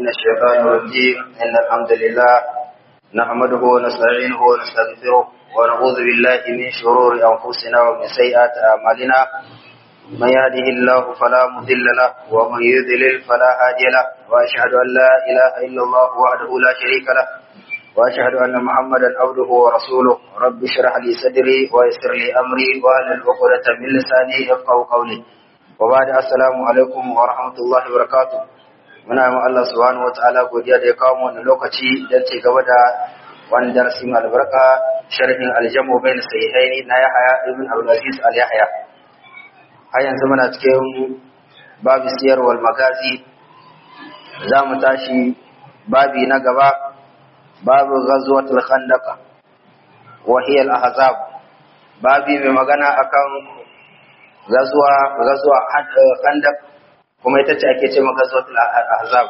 من الشيطان الرجيم إن الحمد لله نحمده ونستعينه ونستغفره ونعوذ بالله من شرور أنفسنا ومن سيئات أعمالنا من يهده الله فلا مضل له ومن يضلل فلا هادي له وأشهد أن لا إله إلا الله وحده لا شريك له وأشهد أن محمدا عبده ورسوله رب اشرح لي صدري ويسر لي أمري واحلل عقدة من لساني يفقهوا قولي وبعد السلام alaikum wa rahmatullahi wa barakatuh muna yi Allah subhanahu wa ta'ala godiya da ya kawo mu wannan lokaci don ci gaba da wani darasi mai albarka sharhin aljamu bain sahihaini na Yahya ibn Abdul Aziz al Yahya har yanzu muna cikin babu siyar wal magazi za mu tashi babi na gaba babu ghazwatul khandaq wa hiya al ahzab babi mai magana akan gazuwa gazuwa khandak kuma ita ce ake ce ma gazuwatul ahzab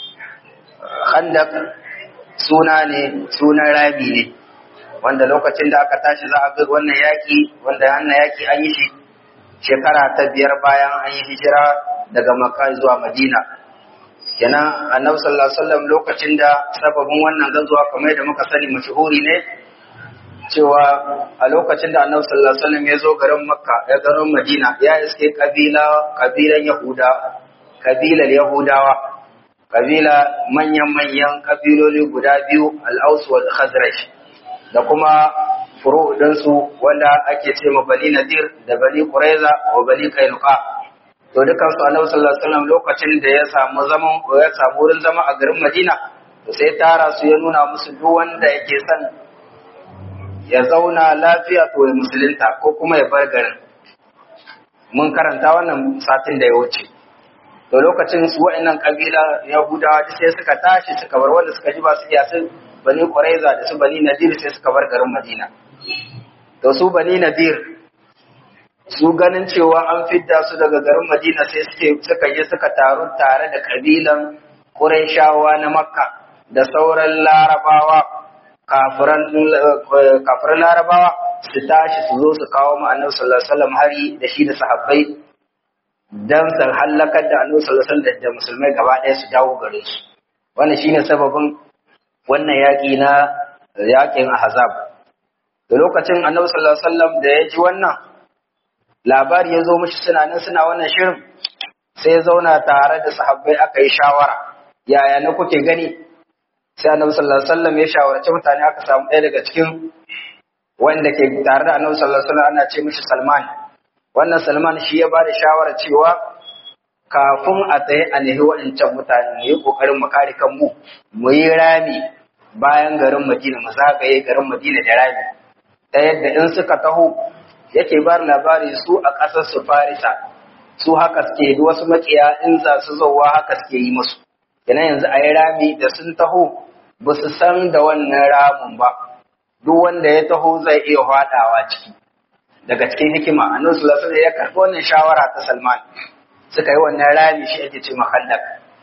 khandak suna ne sunan rabi ne wanda lokacin da aka tashi za a ga wannan yaki wanda wannan yaki an yi shi shekara ta biyar bayan an yi hijira daga makka zuwa madina kenan annabi sallallahu alaihi wasallam lokacin da sababin wannan gazuwa kamar da muka sani mashhuri ne cewa a lokacin da annabi sallallahu alaihi wasallam ya zo garin makka ya garin madina ya iske kabila kabilan yahuda kabilar yahudawa kabila manyan manyan kabiloli guda biyu al-aus wal khazraj da kuma furu su wanda ake ce ma bani nadir da bani quraiza wa bani kainuka to dukan su annabi sallallahu alaihi wasallam lokacin da ya samu zaman ya samu wurin zama a garin madina sai tara su ya nuna musu duk wanda yake son ya zauna lafiya to ya musulunta ko kuma ya bar garin mun karanta wannan satin da ya wuce to lokacin su wa'annan kabila yahudawa duk sai suka tashi suka bar wanda suka ji ba su iya sun bani quraiza da su bani nadir sai suka bar garin madina to su bani nadir su ganin cewa an fidda su daga garin madina sai suke suka je suka taru tare da kabilan qurayshawa na makka da sauran larabawa kafiran larabawa su tashi su zo su kawo mu annabi sallallahu alaihi wasallam hari da shi da sahabbai dan su halakar da annabi sallallahu alaihi wasallam da musulmai gaba ɗaya su dawo gare su wannan shine sababin wannan yaƙi na yaƙin ahzab da lokacin annabi sallallahu alaihi wasallam da ya ji wannan labari ya zo mishi suna nan suna wannan shirin sai ya zauna tare da sahabbai aka yi shawara yaya na kuke gani sai annabi sallallahu alaihi wasallam ya shawarci mutane aka samu ɗaya daga cikin wanda ke tare da annabi sallallahu alaihi wasallam ana ce mishi Salman wannan Salman shi ya bada shawara cewa kafin a tsaye a nahi waɗancan mutane mu yi kokarin mu kare kanmu mu yi rami bayan garin Madina mu zagaye garin Madina da rami ta yadda in suka taho yake bar labari su a ƙasar su Farisa su haka suke wasu makiya in za su zauwa haka suke yi musu kenan yanzu a yi rami da sun taho ba su san da wannan ramin ba duk wanda ya taho zai iya hwadawa ciki daga cikin hikima annabi sallallahu alaihi ya karɓi wannan shawara ta Salman suka yi wannan rami shi ake ce mahallak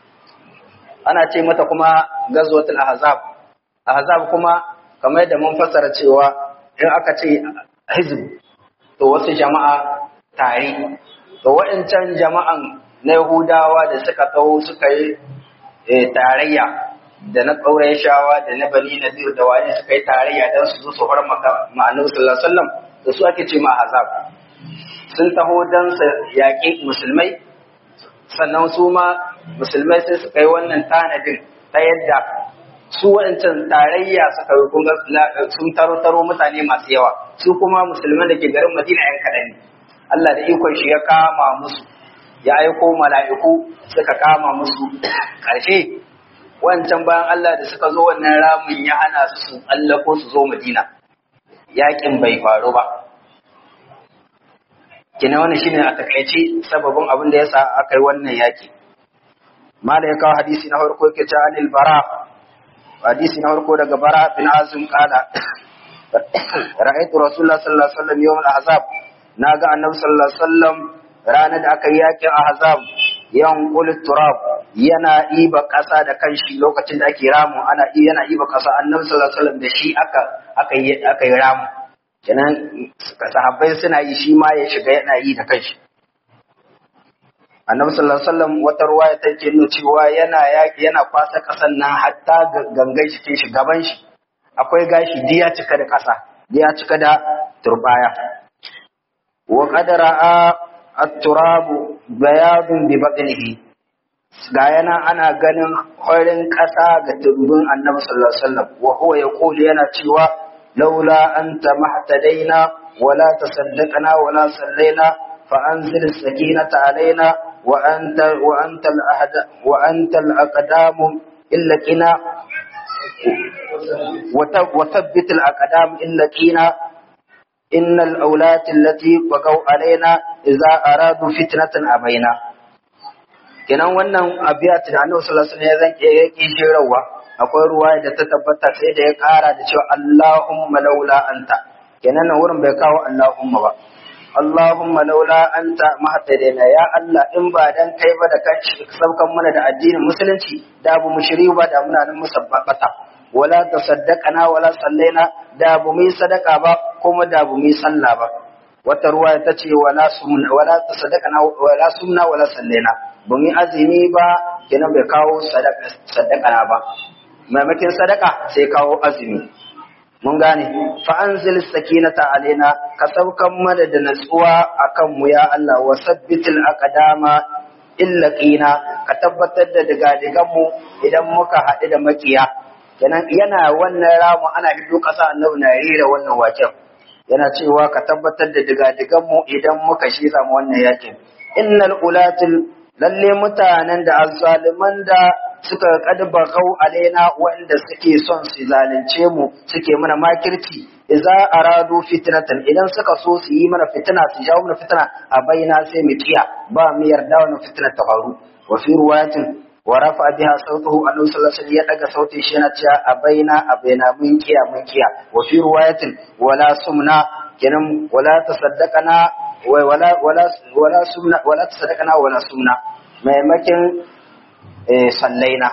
ana ce mata kuma gazwatul ahzab ahzab kuma kamar yadda mun fassara cewa in aka ce hizb to wasu jama'a tare to waɗancan jama'an na Yahudawa da suka taho suka yi tarayya da na ƙauren shawa da na bani nadir da wani suka yi tarayya don su zo su har ma'anar sallallahu alaihi wasallam da su ake ce ma azab sun taho don su yaƙi musulmai sannan su ma musulmai sai suka yi wannan tanadin ta yadda su wancan tarayya suka yi kunga sun taro taro mutane masu yawa su kuma musulman da ke garin madina yan kaɗan ne Allah da ikon shi ya kama musu ya aiko mala'iku suka kama musu ƙarshe wancan bayan Allah da suka zo wannan ramin ya hana su su tsallako su zo Madina yakin bai faru ba kina wannan shine a takaice sababin abin da yasa aka yi wannan yaki mala ya kawo hadisi na farko yake cewa anil bara hadisi na farko daga bara bin azum qala ra'aytu rasulullah sallallahu alaihi wasallam yawm al-ahzab naga annabi sallallahu alaihi wasallam ranar da aka yi yakin ahzab yan qulit turab yana iba ƙasa da kanshi lokacin da ake ramu ana yana iba ƙasa annabi sallallahu alaihi wasallam da shi aka aka yi aka yi ramu kenan sahabbai suna yi shi ma ya shiga yana yi da kanshi annabi sallallahu alaihi wasallam wata ruwaya take nuna cewa yana yaki yana kwasa kasan nan hatta gangan jikin shi gaban shi akwai gashi diya cika da kasa diya cika da turbaya wa qadara at-turab bayadun bi batnihi ga yana ana ganin horin kasa ga turbin annabi sallallahu alaihi wasallam wa huwa yaqulu yana cewa laula anta mahtadaina wala tasaddaqna wala sallaina fa anzil as-sakinata alaina wa anta wa anta al-ahd wa anta al-aqdam illa kina وثبت الأقدام إلا كينا إن الأولاد التي بقوا علينا إذا أرادوا فتنة أبينا kenan wannan abiyat da Annabi sallallahu alaihi wasallam ya zanke ya kishi rawa akwai ruwa da ta tabbata sai da ya kara da cewa Allahumma laula anta kenan nan wurin bai kawo Allahumma ba Allahumma laula anta mahtadaina ya Allah in ba dan kai ba da kai saukan mana da addinin musulunci da bu mushri ba da muna nan musabbata wala tasaddaqana wala sallaina da bu mu sadaka ba kuma da bu mu salla ba wata ruwaya ta ce wala sumna wala tasaddaqana wala sumna wala sallaina bu mu azumi ba kenan bai kawo sadaka sadaqana ba maimakin sadaka sai kawo azumi mun gane fa anzil sakinata alaina ka saukan mana da natsuwa akan mu ya Allah wa sabbitil aqdama illa qina ka tabbatar da digadigan mu idan muka haɗu da makiya kenan yana wannan ramu ana hiddo kasa annabi na rera wannan waken yana cewa ka tabbatar da digadigan mu idan muka shira mu wannan yakin innal ulatil lalle mutanen da azzaliman da suka kadba kau alaina wanda suke son su zalunce mu suke mana makirci idza aradu fitnatan idan suka so su yi mana fitina su jawo mana fitina a baina sai mu kiya ba mu yarda wannan fitina ta faru wa fi ruwayatin wa rafa biha sautahu annabi sallallahu alaihi ya daga sautin shi yana cewa a baina a baina mun kiya mun kiya wa fi ruwayatin wala sumna kenan wala tasaddaqana wala wala wala sumna wala tasaddaqana wala sumna maimakin sallaina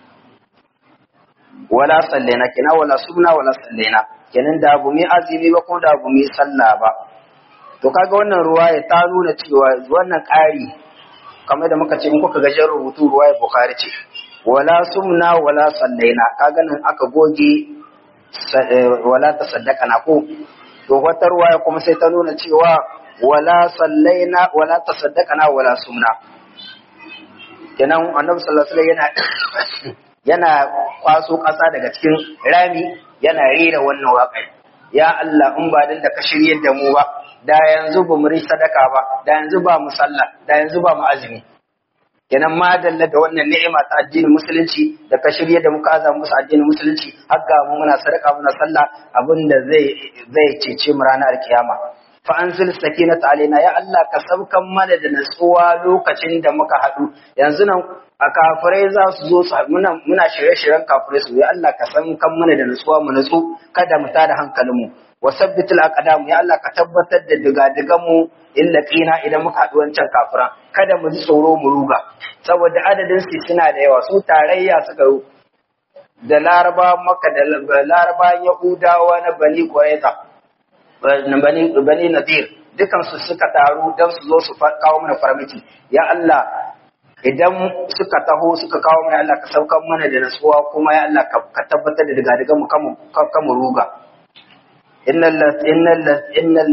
wala sallaina kina wala sumna wala sallaina kenan da abu mai azumi ba ko da abu mai sallah ba to kaga wannan ruwaya ta nuna cewa wannan ƙari kamar da muka ce in kuka gajen rubutu ruwaya bukhari ce wala sumna wala sallaina kaga nan aka goge wala tasaddaqana ko to wata ruwaya kuma sai ta nuna cewa wala sallaina wala tasaddaqana wala sumna kenan annabi sallallahu alaihi yana yana kwaso ƙasa daga cikin rami yana rera wannan waƙa ya Allah in ba dan da ka shiryar da mu ba da yanzu ba mu sadaka ba da yanzu ba mu sallah da yanzu ba mu azumi kenan ma dalla da wannan ni'ima ta addinin musulunci da ka shirye da muka aza musu addinin musulunci har ga mu muna sadaka muna sallah abinda zai zai cece mu ranar kiyama fa anzil sakinata alaina ya Allah ka saukan mana da natsuwa lokacin da muka haɗu yanzu nan a kafirai za su zo su muna muna shirye-shiryen kafirai su ya Allah ka saukan mana da natsuwa mu natsu kada mu tada hankalin mu wa sabbitul aqdam ya Allah ka tabbatar da digadigan mu illa qina idan muka haɗu wancan kafiran kada mu ji tsoro mu ruga saboda adadin su suna da yawa su tarayya suka yi da laraba maka da laraba yahudawa na bani quraiza bani bani nadir dukan su suka taru dan su zo su kawo mana farmaki ya Allah idan suka taho suka kawo mana Allah ka saukar mana da nasuwa kuma ya Allah ka tabbatar da digadigan mu kamu ruga innal innal innal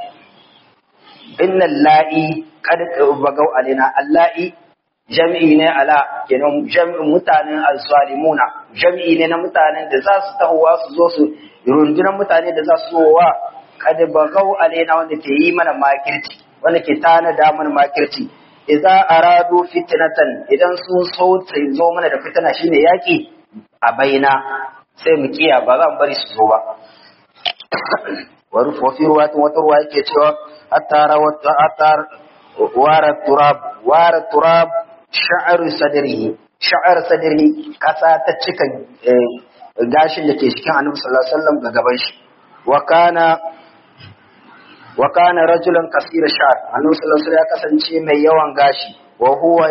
innal la'i qad bagaw alaina allahi jam'i ne ala kenan jam'in mutanen al-zalimuna jam'i ne na mutanen da za su tahowa su zo su rundunar mutane da za su wa qad bagaw alaina wanda ke yi mana makirci wanda ke tana da mana makirci idza aradu fitnatan idan sun so su zo mana da fitna shine yaki a baina sai mu kiya ba za mu bari su zo ba wafi ruwatin wata ruwa yake cewa atara wata atar wara turab wara turab sha'ar sadrihi sha'ar sadrihi kasa ta cika gashin da ke cikin annabi sallallahu alaihi wasallam ga gaban shi wa kana wa kana rajulan kasira sha'r annabi sallallahu alaihi wasallam ya kasance mai yawan gashi wa huwa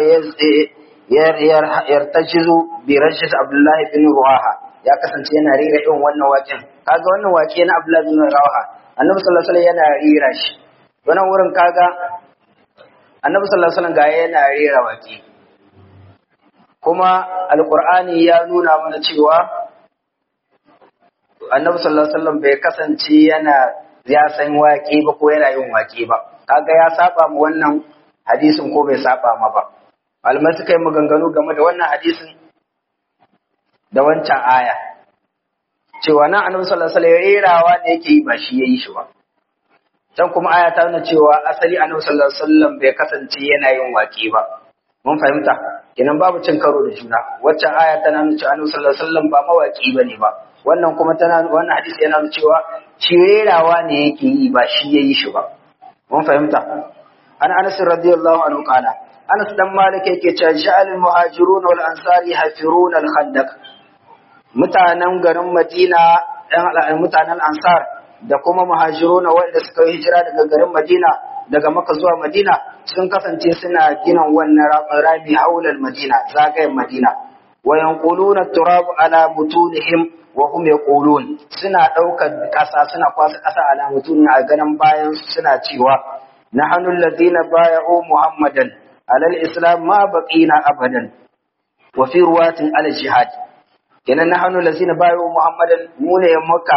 yartajizu bi rajis abdullah bin ruwaha ya kasance yana rera irin wannan waken kaga wannan wake na abdullah bin ruwaha annabi sallallahu alaihi wasallam yana rera shi wannan wurin kaga annabi sallallahu alaihi wasallam ga yana rera waƙe kuma alqur'ani ya nuna mana cewa annabi sallallahu alaihi wasallam bai kasance yana ya san waƙe ba ko yana yin waƙe ba kaga ya saba mu wannan hadisin ko bai saba ma ba malamai suka yi maganganu game da wannan hadisin da wancan aya cewa nan annabi sallallahu alaihi wasallam rerawa ne yake yi ba shi yayi shi ba can kuma aya ta nuna cewa asali annabi sallallahu alaihi wasallam bai kasance yana yin waƙe ba mun fahimta kenan babu cin karo da juna waccan aya tana nuna cewa annabi sallallahu alaihi wasallam ba mawaki bane ba wannan kuma tana wannan hadisi yana nuna cewa shi rerawa ne yake yi ba shi yayi shi ba mun fahimta an Anas radiyallahu anhu qala Anas dan Malik yake cewa ja'al muhajirun wal ansari hafirun al khandaq mutanen garin Madina ɗan mutanen ansar da kuma muhajiruna wanda suka yi hijira daga garin Madina daga Makka zuwa Madina sun kasance suna gina wannan rami haulal Madina zagayen Madina wa yanquluna turab ala mutunihim wa hum yaqulun suna daukar kasa suna kwasa kasa ala mutunin a ganin bayan suna cewa nahnu alladhina bay'u muhammadan ala al-islam ma baqina abadan wa fi ruwatin ala jihad kenan nahnu alladhina bay'u muhammadan mu ne muka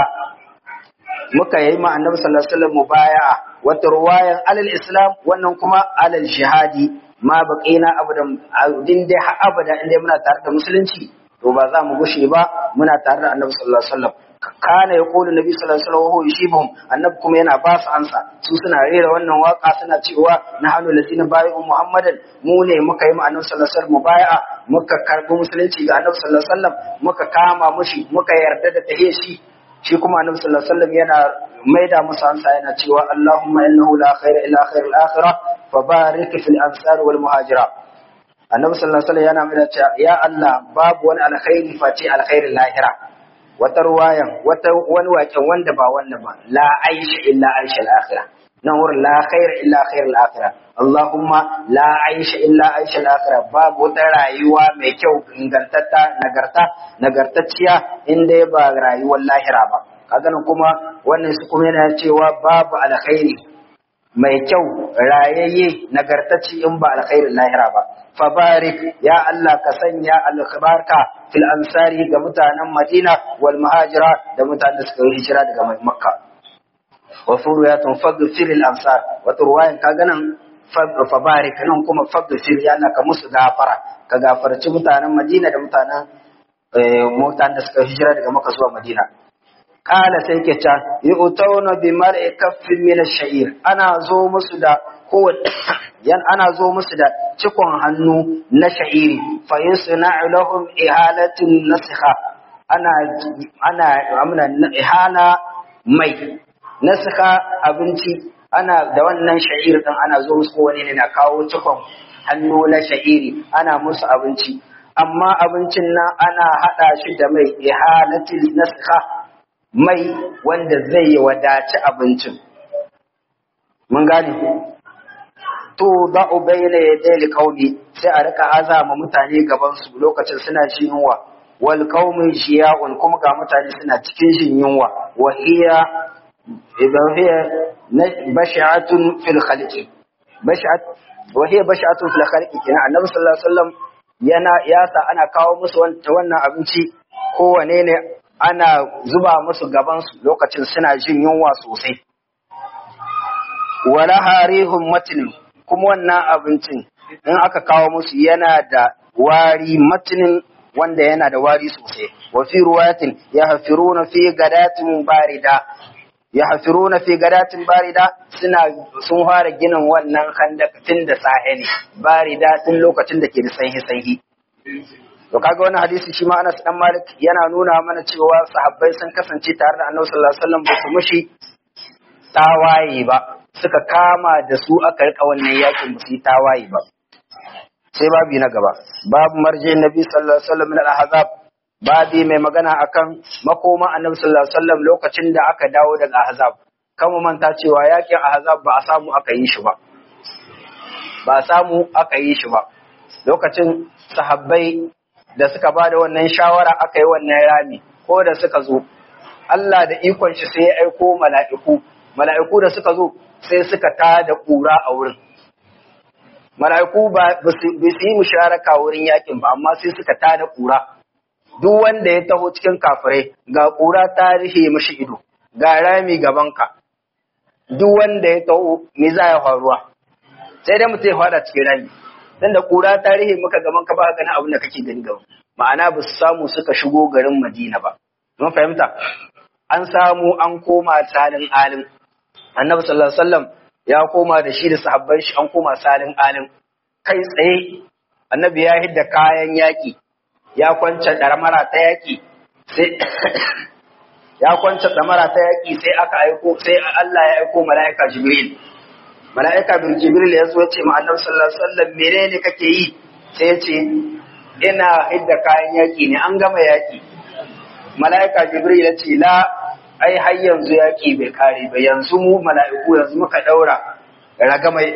muka yi ma annabi sallallahu alaihi wasallam mubaya'a wata ruwayan alal islam wannan kuma alal jihadi ma baqina abadan din dai har abada in dai muna tare da musulunci to ba za mu gushe ba muna tare da annabi sallallahu alaihi wasallam kana ya kulu nabi sallallahu alaihi wasallam wa yushibuhum annabi kuma yana ba su ansa su suna rera wannan waka suna cewa na halu lazina bayu muhammadan mu ne muka yi ma annabi sallallahu alaihi wasallam mubaya'a muka karbi musulunci ga annabi sallallahu alaihi wasallam muka kama mushi muka yarda da tahe shi shi kuma annabi sallallahu alaihi wasallam yana maida musu ansa yana cewa Allahumma innahu la khaira illa khairul akhirah fa barik fil ansar wal muhajira annabi sallallahu alaihi wasallam yana maida cewa ya Allah babu wani alkhairi face alkhairin lahira wata ruwayan wata wani waken wanda ba wannan ba la aisha illa aisha al akhirah nan wurin la khaira illa khairul akhirah Allahumma la aisha illa aisha al akhirah babu wata rayuwa mai kyau ingantatta nagarta nagartacciya in dai ba rayuwar lahira ba kaga nan kuma wannan su kuma yana cewa babu alkhairi mai kyau rayayye nagartacci in ba alkhairin lahira ba fabarik ya Allah ka sanya albarka fil ansari ga mutanen Madina wal muhajira da mutanen da suka yi hijira daga Makka wa furuyatun faghfir al ansar wa turwayan kaga nan fabarik nan kuma faghfir ya Allah ka musu gafara ka gafarci mutanen Madina da mutanen mutanen da suka hijira daga Makka zuwa Madina kala sai ke ta yi utauna bi mar'i kaffin min ash-sha'ir ana zo musu da kowace yan ana zo musu da cikon hannu na sha'iri fa yasna'u lahum ihalatin nasikha ana ana amna ihala mai nasikha abinci ana da wannan sha'ir din ana zo musu wani ne na kawo cikon hannu na sha'iri ana musu abinci amma abincin nan ana hada shi da mai ihalatin nasikha mai wanda zai wadaci abincin. Mun gane? To za u bayyana ya daili kauli sai a rika azama mutane gabansu lokacin suna jin yunwa. Wal qaumin shiya'un kuma ga mutane suna cikin jin yunwa. Wa hiya idan hiya bashi'atun fil khalqi. Bashi'at wa hiya bashi'atun fil khalqi kenan Annabi sallallahu alaihi wasallam yana yasa ana kawo musu wannan abinci kowane ne ana zuba musu gabansu lokacin suna jin yunwa sosai. Wala harihun matinin kuma wannan abincin in aka kawo musu yana da wari matinin wanda yana da wari sosai. Wa fi ruwatin ya hafiruna fi gadatin barida ya hafiruna fi gadatin barida suna sun fara ginin wannan handak tun da sahe ne barida tun lokacin da ke da sanhi sanhi To kaga wani hadisi shi ma Anas dan Malik yana nuna mana cewa sahabbai sun kasance tare da Annabi sallallahu alaihi wasallam ba su mushi tawaye ba suka kama da su aka rika wannan yakin ba su yi tawaye ba sai babi na gaba babu marje Nabi sallallahu alaihi wasallam min al-ahzab babi mai magana akan makoma Annabi sallallahu alaihi wasallam lokacin da aka dawo daga ahzab kan mu manta cewa yakin ahzab ba a samu aka yi shi ba ba a samu aka yi shi ba lokacin sahabbai da suka ba da wannan shawara aka yi wannan rami ko da suka zo Allah da ikon shi sai ya aiko mala'iku mala'iku da suka zo sai suka ta da ƙura a wurin mala'iku ba su yi musharaka wurin yakin ba amma sai suka tada kura duk wanda ya taho cikin kafirai ga kura ta rufe mashi ido ga rami gabanka duk wanda ya taho me za ya faruwa sai dai mutum ya fada cikin rami dan da kura ta rufe maka gaban ka ba ganin abin da kake gani gaba ma'ana ba su samu suka shigo garin Madina ba mun fahimta an samu an koma salin alim annabi sallallahu alaihi wasallam ya koma da shi da sahabban shi an koma salin alim kai tsaye annabi ya hidda kayan yaki ya kwance ɗarmara ta yaki sai ya kwance ɗamara ta yaki sai aka aiko sai Allah ya aiko mala'ika Jibril mala'ika bin Jibril ya zo ce ma annabi sallallahu alaihi wasallam menene kake yi sai ya ce ina hidda kayan yaki ne an gama yaki mala'ika Jibril ya ce la ai har yanzu yaki bai kare ba yanzu mu mala'iku yanzu muka daura raga mai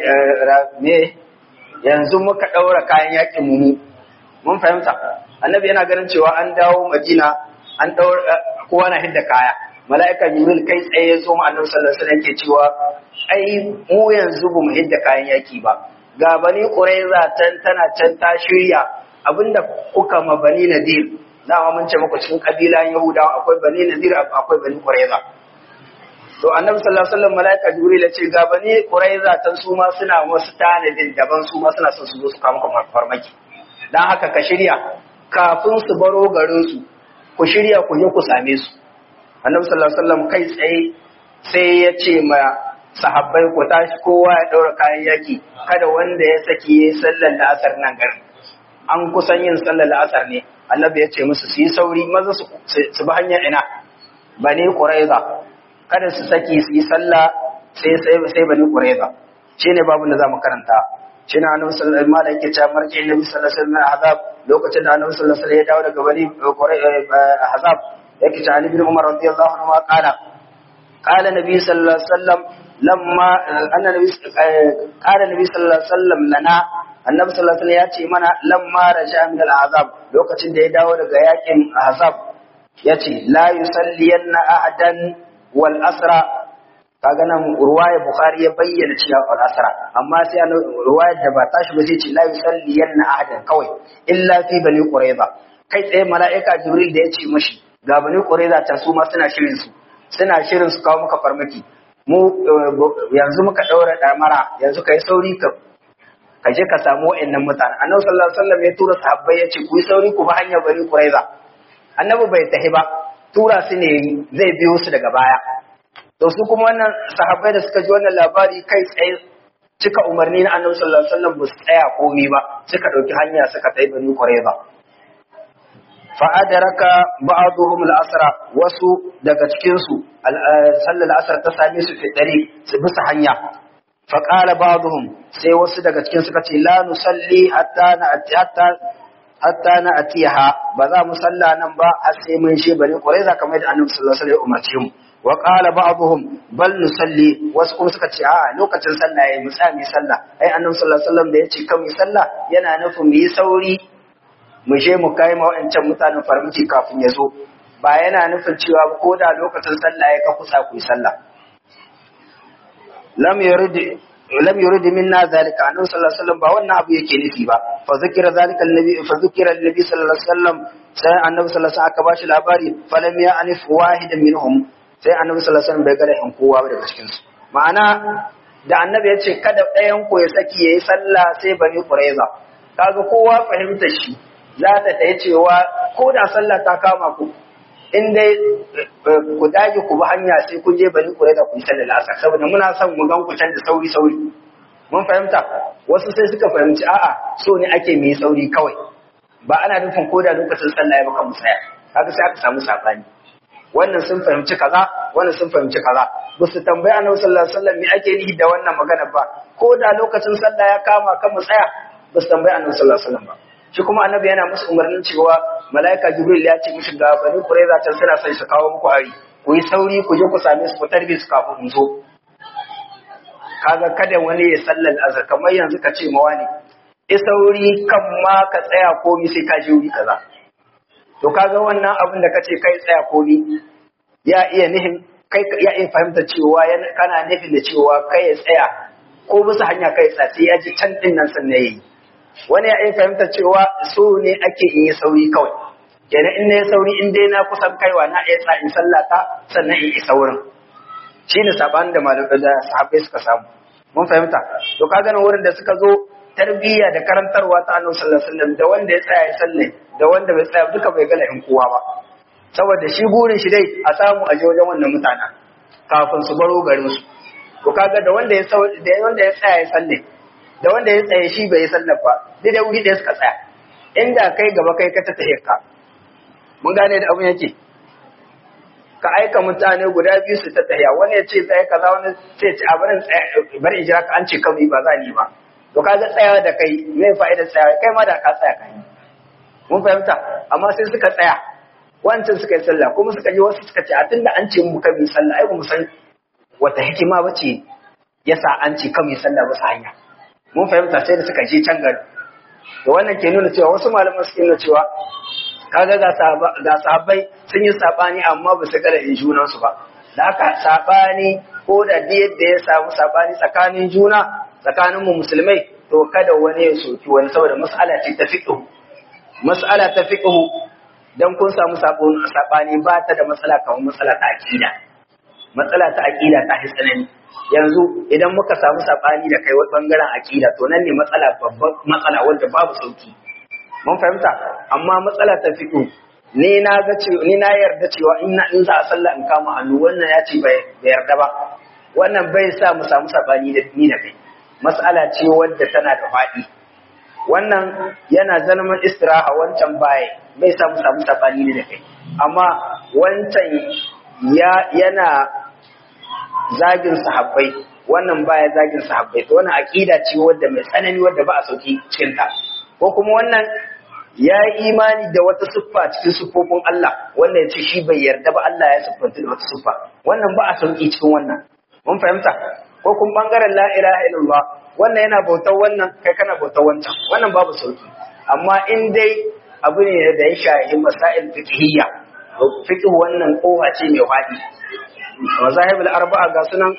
me yanzu muka daura kayan yakin mu mun fahimta annabi yana ganin cewa an dawo Madina an daura kowa na hidda kaya mala'ika Jibril kai tsaye ya zo mu annabi sallallahu alaihi wasallam yake cewa ai mu yanzu ba mu hidda kayan yaki ba ga bani Quraiza tan tana can ta shirya abinda kuka ma bani Nadir dama mun ce muku cikin kabilan Yahudawa akwai bani Nadir akwai bani Quraiza to annabi sallallahu alaihi wasallam malaika Jibril ya ce ga bani Quraiza tan su ma suna wasu tanadin daban su ma suna son su zo su kawo maka farmaki dan haka ka shirya kafin su baro garin su ku shirya ku je ku same su annabi sallallahu alaihi wasallam kai tsaye sai ya ce ma sahabbai ku tashi kowa ya daura kayan yaki kada wanda ya saki yayi sallar la'asar nan garin an kusan yin sallar la'asar ne annabi ya ce musu su yi sauri maza su bi hanyar ina bani quraiza kada su saki su yi sallah sai sai sai bani quraiza shine babu da zamu karanta shine annabi sallallahu alaihi wasallam yake cewa marji annabi sallallahu alaihi wasallam azab lokacin da annabi sallallahu alaihi wasallam ya dawo daga bani azab yake cewa Ali bin Umar radiyallahu anhu qala qala nabi sallallahu alaihi wasallam lamma annabi qala nabi sallallahu alaihi wasallam lana annabi sallallahu alaihi wasallam ya ce mana lamma raja min al-azab lokacin da ya dawo daga yakin azab yace la yusalliyanna ahadan wal asra kaga nan ruwaya bukhari ya bayyana cewa wal asra amma sai an ruwayar da ba tashi ba sai ce la yusalliyanna ahadan kawai illa fi bani qurayza kai tsaye mala'ika jibril da ya ce mashi ga bani qurayza ta su ma suna shirin su suna shirin su kawo maka farmaki mu yanzu muka daura damara yanzu kai sauri ka ka je ka samu wa'annan mutane annabi sallallahu alaihi wasallam ya tura sahabbai ya ce ku yi sauri ku bi hanyar bani quraiza annabi bai tahi ba tura su ne zai biyo su daga baya to su kuma wannan sahabbai da suka ji wannan labari kai tsaye cika umarni na annabi sallallahu alaihi wasallam ba su tsaya komai ba suka dauki hanya suka tafi bani quraiza fa adraka ba'dhum al-asra wasu daga cikin su sallar asar ta same su fi dare su bisa hanya faƙala ba'dhum sai wasu daga cikin suka ce la nusalli hatta na hatta hatta na atiha ba za mu salla nan ba har sai mun she bari kurai za kamar da annabi sallallahu alaihi wasallam umarce mu wa qala ba'dhum bal nusalli wasu kuma suka ce a lokacin sallah yayi mu tsaya mu sallah ai annabi sallallahu alaihi wasallam da yace kan mu sallah yana nufin mu yi sauri mu je mu kai ma wa'ancan mutanen farmaki kafin ya zo ba yana nufin cewa ko da lokacin sallah ya ka kusa ku yi sallah lam yurid lam yurid minna zalika annabi sallallahu alaihi wasallam ba wannan abu yake nufi ba fa zikira zalika annabi fa zikira annabi sallallahu alaihi wasallam sai annabi sallallahu alaihi wasallam aka bashi labari falam ya anif wahidan minhum sai annabi sallallahu alaihi wasallam bai ga lahin kowa daga cikin su ma'ana da annabi ya ce kada ɗayan ku ya saki yayi sallah sai bani quraiza kaga kowa fahimtar shi za ta ta cewa ko da sallah ta kama ku in dai ku dage ku bi hanya sai kun je bari ku da ku yi sallar asar saboda muna son mu gan ku can da sauri sauri mun fahimta wasu sai suka fahimci a'a so ne ake mai sauri kawai ba ana nufin ko da lokacin sallah ya baka mu tsaya kaga sai aka samu sabani wannan sun fahimci kaza wannan sun fahimci kaza ba su tambayi annabi sallallahu alaihi wasallam me ake nihi da wannan magana ba ko da lokacin sallah ya kama kan mu tsaya ba su tambayi annabi sallallahu alaihi wasallam ba shi kuma annabi yana musu umarnin cewa mala'ika jibril ya ce mishi ga bani kuraiza can suna sai su kawo muku hari ku yi sauri ku je ku same su ku tarbe su kafin mu zo kaga kada wani ya sallar azhar kamar yanzu ka ce mawa ne i sauri kan ma ka tsaya komi sai ka je wuri kaza to kaga wannan abin da kace kai tsaya komi ya iya nihin kai ya iya fahimta cewa kana nufin da cewa kai ya tsaya ko bisa hanya kai tsa sai ya ji can din nan sannan yayi wani ya iya fahimta cewa so ne ake in yi sauri kawai kenan in na yi sauri in dai na kusan kaiwa na iya tsa in sallata sannan in isa wurin shine sabanin da malamai da sahabbai suka samu mun fahimta to ka gane wurin da suka zo tarbiyya da karantarwa ta annabi sallallahu alaihi wasallam da wanda ya tsaya ya salle da wanda bai tsaya duka bai gala in kowa ba saboda shi burin shi dai a samu a wajen wannan mutanen kafin su baro garin su to kaga da wanda ya da wanda ya tsaya ya salle da wanda ya tsaye shi bai sallar ba dai da wuri da suka tsaya inda kai gaba kai ka ta tahe ka mun gane da abun yake ka aika mutane guda biyu su ta tahiya wani ya ce tsaye kaza wani sai ce a barin bari in jira ka an ce kawai ba za ni ba to kaga tsayawa da kai me fa'idar tsayawa kai ma da ka tsaya kai mun fahimta amma sai suka tsaya wancan suka yi sallah kuma suka ji wasu suka ce a tunda an ce mu kan yi sallah ai mu san wata hikima bace yasa an ce kan yi sallah ba hanya mun fahimta sai da suka je can gari to wannan ke nuna cewa wasu malaman suke nuna cewa kaga ga sahabbai sun yi sabani amma ba su gara in junan su ba da haka sabani ko da yadda ya samu sabani tsakanin juna tsakanin mu musulmai to kada wani ya soki wani saboda mas'ala ce ta fiqh mas'ala ta fiqh dan kun samu sabani ba ta da matsala kamar matsala ta aqida matsala ta aqida ta tsanani yanzu idan muka samu sabani da kai wani bangaren aqida to nan ne matsala babban matsala wanda babu sauki mun fahimta amma matsala ta fiqh ni na ga cewa ni na yarda cewa in na in za a sallah in kama hannu wannan ya ce bai yarda ba wannan bai sa mu samu sabani da ni da kai mas'ala ce wadda tana da faɗi wannan yana zalman istiraha wancan baya bai sa mu samu sabani da kai amma wancan ya yana zagin sahabbai wannan baya zagin sahabbai to wannan aqida ce wadda mai tsanani wadda ba a sauki cikin ta ko kuma wannan ya yi imani da wata siffa cikin siffofin Allah wanda ya ce shi bai yarda ba Allah ya siffanta da wata siffa wannan ba a sauki cikin wannan mun fahimta ko kuma bangaren la ilaha illallah wannan yana bautar wannan kai kana bautar wancan wannan babu sauki amma in dai abu ne da ya shahi masail fiqhiyya fiqh wannan kowa ce mai fadi mazahibul arba'a ga sunan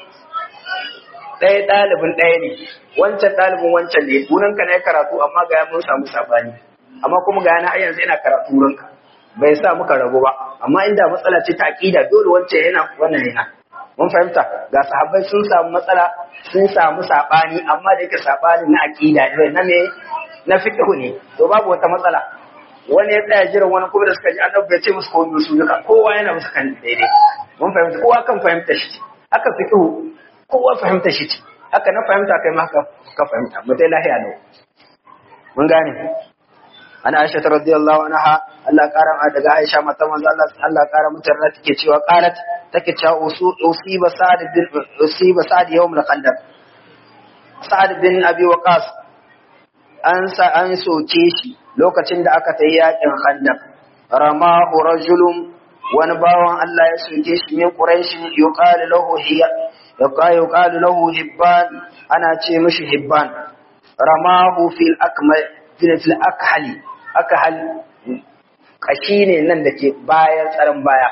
ɗaya ɗalibin ɗaya ne wancan ɗalibin wancan ne gurin ka ne karatu amma ga mun samu sabani amma kuma ga yana yanzu ina karatu wurin ka bai sa muka rabu ba amma inda matsala ce ta aqida dole wancan yana wannan yana mun fahimta ga sahabbai sun samu matsala sun samu sabani amma da yake sabani na aqida ne na me na fiqh ne to babu wata matsala wani ya tsaya jiran wani kuma da suka ji annabi bai ce musu komai su duka kowa yana musu kan daidai mun fahimta kowa kan fahimta shi haka fiqh kowa fahimta shi ce haka na fahimta kai ma ka fahimta mu dai lahiya ne mun gane ana Aisha radiyallahu anha Allah kara ma daga Aisha mata manzo Allah Allah kara mutar da take cewa qalat take cewa usiba sa'd bin usiba sa'd yawm al-khandaq sa'd bin abi waqas an sa an soke shi lokacin da aka tayi yakin khandaq ramahu rajulun wani bawan Allah ya soke shi min quraish yuqalu lahu hiya yuqalu lahu hibban ana ce mishi hibban ramahu fil akmal fil akhali akhal kashi ne nan da ke bayan tsaron baya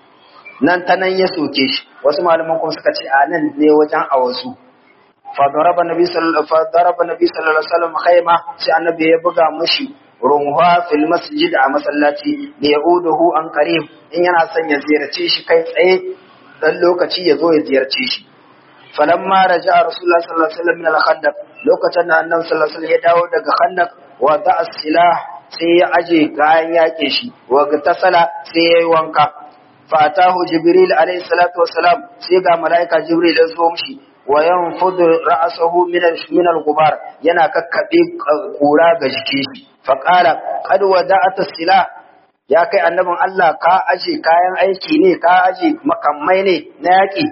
nan ta nan ya soke shi wasu malaman kuma suka ce a nan ne wajen a wasu fadaraba nabi sallallahu fadaraba nabi sallallahu alaihi wasallam khayma sai annabi ya buga mushi runha fil masjid a masallaci da yauduhu an qarib in yana son ya ziyarce shi kai tsaye dan lokaci ya zo ya ziyarce shi falamma raja'a rasulullah sallallahu alaihi wasallam min al-khandaq lokacin da annabi sallallahu alaihi wasallam ya dawo daga khandaq wa da'a silah sai ya aje kayan yakin shi wa tasala sai ya yi wanka fa atahu jibril alaihi salatu wassalam sai ga malaika jibril ya zo mishi wa yanfudu ra'sahu min min al-gubar yana kakkabe kura ga jikin shi fa qala qad wada'ata silah ya kai annabin Allah ka aje kayan aiki ne ka aje makamai ne na yaki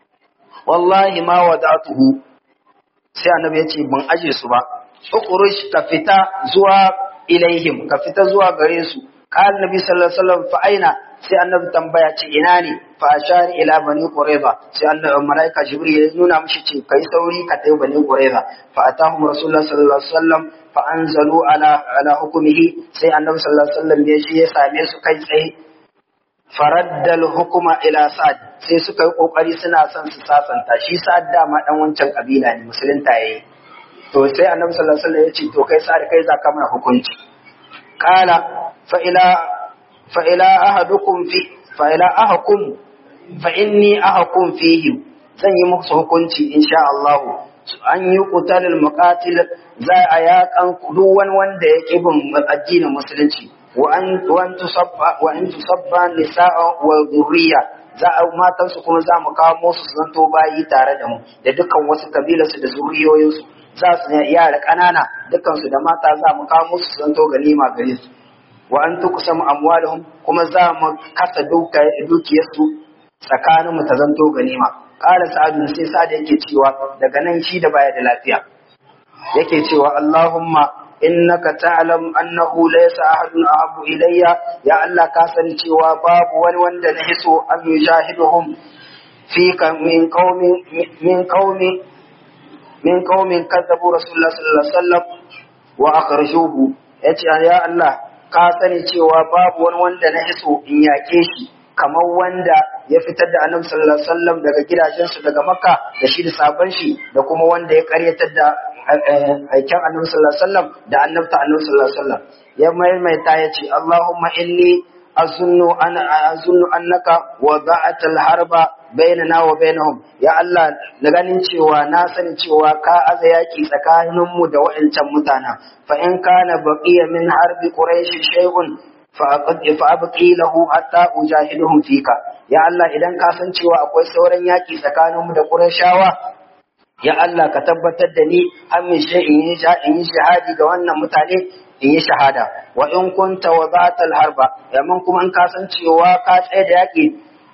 wallahi ma wada'tuhu sai annabi ya ce ban aje su ba ukhruj ka fita zuwa ilaihim ka fita zuwa gare su qala nabi sallallahu alaihi wasallam fa aina sai annabi tambaya ce ina ne fa ashari ila bani qurayza sai annabi malaika jibril ya nuna mishi ce kai sauri ka tafi bani qurayza fa atahum rasulullah sallallahu alaihi wasallam fa anzalu ala ala hukmihi sai annabi sallallahu alaihi wasallam ya shi ya same su kai tsaye faraddal hukuma ila sa'ad sai suka yi kokari suna son su sasanta shi sa'ad dama dan wancan kabila ne musulunta yayi to sai annabi sallallahu alaihi wasallam ya ce to kai sa'ad kai za ka mana hukunci qala fa ila fa ila ahadukum fi fa ila ahakum fa inni ahakum fihi zan yi musu hukunci insha Allah an yi qutalul muqatil za a yakan duk wani wanda ya ƙi bin addinin musulunci wa an tusabba wa in tusabba nisa'a wa dhurriya za a matan su kuma za mu kawo musu su zanto bayi tare da mu da dukkan wasu kabilar su da zuriyoyin su za su yara ƙanana dukkan su da mata za mu kawo musu su zanto ganima gare su wa an tuqsamu amwaluhum kuma za mu kasa dukiyar su tsakanin mu ta zanto ganima qala sa'adu sai sa'ad yake cewa daga nan shi da baya da lafiya yake cewa Allahumma innaka ta'lam annahu laysa ahadun ahabbu ilayya ya Allah ka sani cewa babu wani wanda na hiso an yujahiduhum fika min qaumi min qaumi min qaumin kadzabu rasulullah sallallahu alaihi wasallam wa akhrajuhu yace ya Allah ka sani cewa babu wani wanda na hiso in yake shi kamar wanda ya fitar da annabi sallallahu alaihi wasallam daga gidajensu daga makka da shi da sabon shi da kuma wanda ya karyatar da aikin annabi sallallahu alaihi wasallam da annabta annabi sallallahu alaihi wasallam ya maimaita ya ce Allahumma inni azunnu an azunnu annaka wada'ata al-harba bainana wa bainahum ya Allah na ganin cewa na sani cewa ka aza yaki tsakanin mu da wa'ancan mutana fa in kana baqiya min harbi quraish shay'un fa abqi lahu hatta ujahiduhum fika ya Allah idan ka san cewa akwai sauran yaki tsakanin mu da qurayshawa ya Allah ka tabbatar da ni an min shi in yi shahadi ga wannan mutane in yi shahada wa in kunta wa zatal harba yamin kuma in ka san cewa ka tsaye da yaki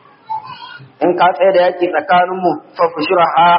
in ka tsaye da yaki tsakanin mu fa fushraha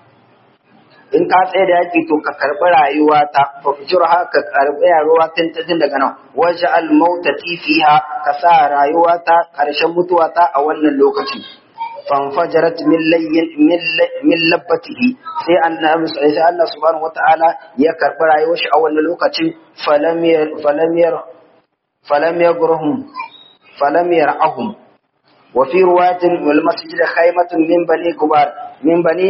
in ka tsaye da yaki to ka karbi rayuwa ta fa fushraha ka karbi rayuwa tun ta daga nan waje al mautati fiha ka sa rayuwa ta karshen mutuwa ta a wannan lokaci fanfajarat min layyin min labbatihi sai annabi sai Allah subhanahu wataala ya karbi rayuwar shi a wannan lokacin falam yar falam yar falam yagrahum falam yarahum wa fi riwayatin wal masjid khaymatun min bani kubar min bani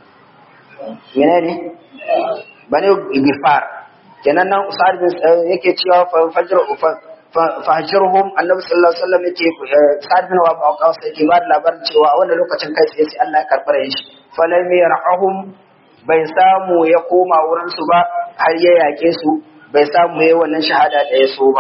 menene bani gifar kenan nan usad bin yake cewa fanfajar fahajirhum annabi sallallahu alaihi wasallam yake sa'ad bin wa baqas yake ba da labarin cewa a wannan lokacin kai sai sai Allah ya karbar shi falam yarahum bai samu ya koma wurin su ba har ya yake su bai samu yayi wannan shahada da ya so ba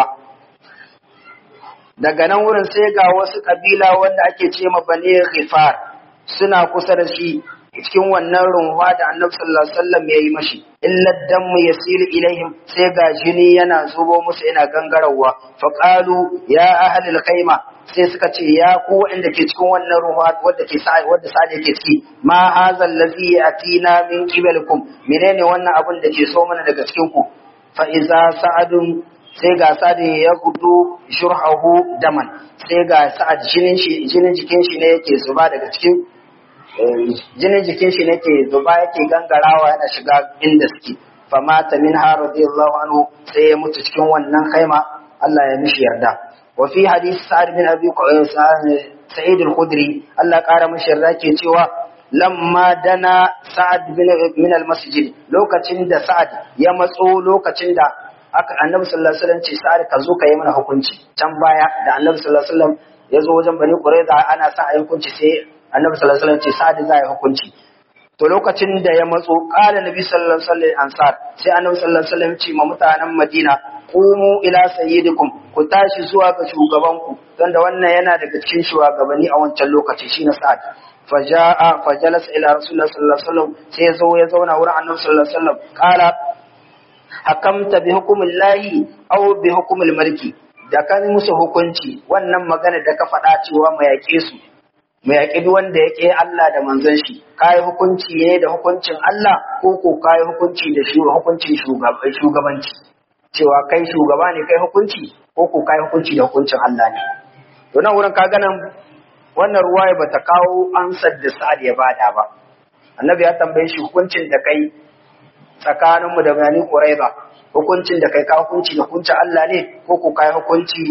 daga nan wurin sai ga wasu kabila wanda ake ce ma bani ghifar suna kusa da shi cikin wannan runwa da annabi sallallahu alaihi wasallam ya yi mashi illa dammu yasilu ilaihim sai ga jini yana zubo musu yana gangarawa fa qalu ya ahli alkhayma sai suka ce ya ku wanda ke cikin wannan runwa wanda ke sa wanda sa yake ciki ma hazal ladhi atina min qibalikum menene wannan abin da ke so mana daga cikin ku fa iza sa'adun sai ga sa'ad ya gudu shurhahu daman sai ga sa'ad jinin shi jinin jikin shi ne yake zuba daga cikin jinin jikin shi nake zuba yake gangarawa yana shiga inda suke famata min ha radiyallahu anhu sai ya mutu cikin wannan kaima Allah ya mishi yarda wa fi hadisi sa'ad bin abi sa'id al-khudri Allah kara mishi yarda ke cewa lamma dana sa'ad bin min al-masjid lokacin da sa'ad ya matso lokacin da aka annabi sallallahu alaihi wasallam ce sa'ad ka zo ka yi mana hukunci can baya da annabi sallallahu alaihi wasallam ya zo wajen bani qurayza ana sa a yi hukunci sai annabi sallallahu alaihi wasallam ce sa'ad za yi hukunci to lokacin da ya matso qala nabi sallallahu alaihi wasallam ansar sai annabi sallallahu alaihi wasallam ce ma mutanen madina qumu ila sayyidikum ku tashi zuwa ga shugabanku don da wannan yana daga cikin shugabanni a wancan lokaci shine sa'ad faja'a fajalasa ila rasulullah sallallahu alaihi wasallam sai ya zo ya zauna wurin annabi sallallahu alaihi wasallam qala hakamta bi hukumillahi aw bi hukumil maliki da kan musu hukunci wannan magana da ka faɗa cewa mu yaƙe su mu yaƙi duk wanda ya ƙi Allah da manzon shi kai hukunci ne da hukuncin Allah ko ko kai hukunci da shi hukuncin shugabanci cewa kai shugaba ne kai hukunci ko ko kai hukunci da hukuncin Allah ne to nan wurin ka ganin wannan ruwaya bata kawo ansar da Sa'ad ya bada ba annabi ya tambaye shi hukuncin da kai tsakanin mu da Bani Quraiba hukuncin da kai ka hukunci da hukuncin Allah ne ko ko kai hukunci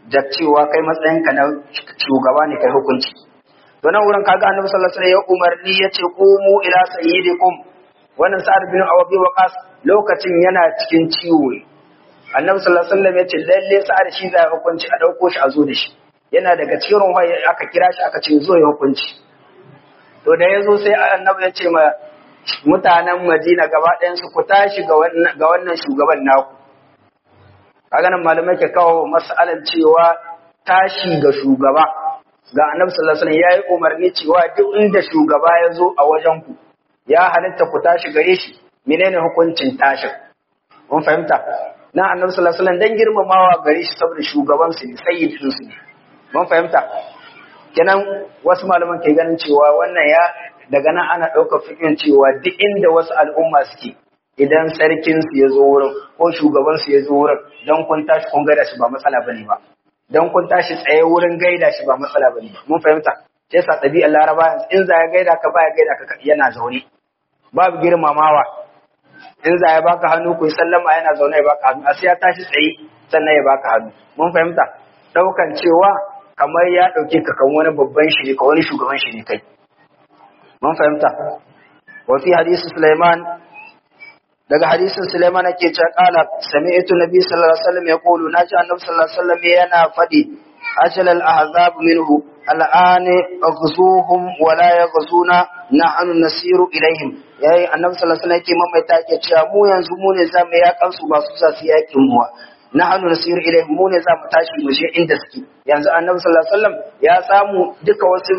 da cewa kai matsayinka na shugaba ne kai hukunci to nan wurin kaga annabi sallallahu alaihi wasallam ya umarni yace qumu ila sayyidikum wannan sa'ad bin awabi waqas lokacin yana cikin ciwo annabi sallallahu alaihi wasallam yace lalle sa'ad shi zai hukunci a dauko shi a zo da shi yana daga cikin ruwa aka kira shi aka ce zo ya hukunci to da yazo sai annabi ya ce ma mutanen Madina gaba ɗayan su ku tashi ga wannan ga wannan shugaban naku kaga nan malamai ke kawo mas'alan cewa tashi ga shugaba ga annabi sallallahu alaihi wasallam yayi umarni cewa duk inda shugaba ya zo a wajen ku ya halitta ku tashi gare shi menene hukuncin tashin mun fahimta na annabi sallallahu alaihi wasallam dan girmamawa gare shi saboda shugaban su ne sayyidin su ne mun fahimta kenan wasu malaman ke ganin cewa wannan ya daga nan ana ɗaukar fikin cewa duk inda wasu al'umma suke idan sarkin su ya zo wurin ko shugaban su ya zo wurin dan kun tashi kun gaida shi ba matsala bane ba dan kun tashi tsaye wurin gaida shi ba matsala bane ba mun fahimta sai sa ɗabi'ar laraba in za ya gaida ka baya gaida ka yana zaune babu girmamawa in za ya baka hannu ku yi sallama yana zaune ya baka hannu a sai ya tashi tsaye sannan ya baka hannu mun fahimta ɗaukan cewa kamar ya ɗauke ka kan wani babban shi ka wani shugaban shi ne kai mun fahimta wa fi hadisi Sulaiman daga hadisin Sulaiman ake cewa qala sami'tu nabi sallallahu alaihi wasallam yaqulu naji annabi sallallahu alaihi wasallam yana fadi ajal al ahzab minhu al'an aghzuhum wa la yaghzuna nahnu nasiru ilaihim yayi annabi sallallahu alaihi wasallam yake mamaita yake cewa mu yanzu mu ne zamu yakan su ba su za su yakin mu nahnu nasiru ilaihim mu ne zamu tashi mu je inda suke yanzu annabi sallallahu alaihi wasallam ya samu duka wasu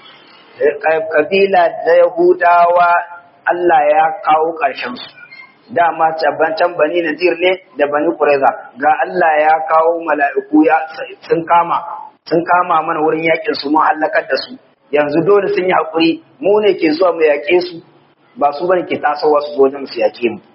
kabila da yahudawa Allah ya kawo ƙarshen su dama can bani nadir ne da bani qurayza ga Allah ya kawo mala'iku ya sun kama sun kama mana wurin yakin su mun halakar da su yanzu dole sun yi hakuri mu ne ke zuwa mu yaƙe su ba su bane ke tasowa su zo wajen su yaƙe mu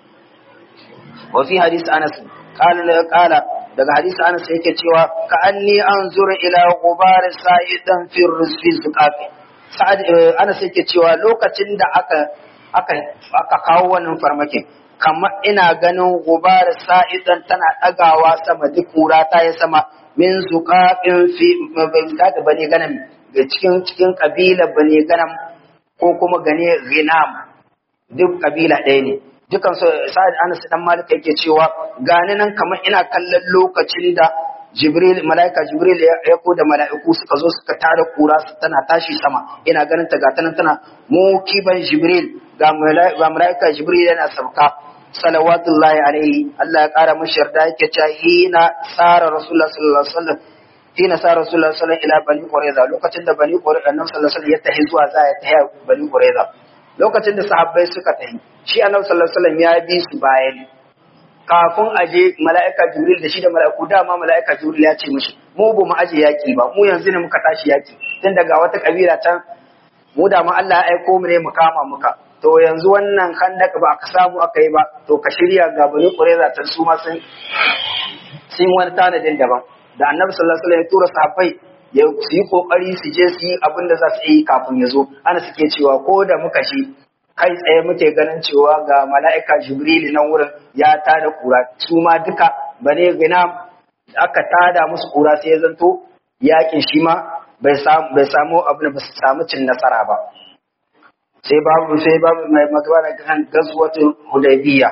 wa fi hadisi Anas qala qala daga hadisi Anas yake cewa ka anni anzuru ila ghubar sa'idan fi rizqi zuqafi sa'ad Anas yake cewa lokacin da aka aka aka kawo wannan farmakin kamar ina ganin gubar sa'idan tana ɗagawa sama duk kura ta yi sama min zuƙaƙin fi da bane ganam da cikin cikin ƙabila bane ganam ko kuma gane ghinam duk ƙabila ɗaya ne dukan su sa'ad anas dan malik yake cewa gani nan kamar ina kallon lokacin da jibril malaika jibril ya ko da mala'iku suka zo suka tara kura tana tashi sama ina ganin ta gata nan tana mukiban jibril ga malaika jibril yana sauka salawatullahi alaihi Allah ya kara mashi yarda yake cewa hina sara rasulullah sallallahu alaihi wasallam hina sara rasulullah sallallahu alaihi ila bani qurayza lokacin da bani qurayza annabi sallallahu alaihi wasallam ya tahi zuwa za ya tahi bani qurayza lokacin da sahabbai suka tahi shi annabi sallallahu alaihi wasallam ya bi su bayan kafin aje mala'ika jibril da shi da mala'iku dama mala'ika jibril ya ce mishi mu ba mu aje yaki ba mu yanzu ne muka tashi yaki tun daga wata kabila can mu da mu Allah ya aiko mu ne mu kama muka to yanzu wannan khandaka ba aka samu aka yi ba to ka shirya ga bani qurayza ta su ma sun sun wani tanadin daban da annabi sallallahu alaihi wasallam ya tura sahabbai ya su yi kokari su je su yi abin da za su yi kafin ya zo ana suke cewa ko da muka shi kai tsaye muke ganin cewa ga mala'ika jibril nan wurin ya tada kura su ma duka bane gina aka tada musu kura sai ya zanto yakin shi ma bai samu bai samu abin da ba su samu cin nasara ba sai babu sai babu mai magana kan gazwatul hudaybiya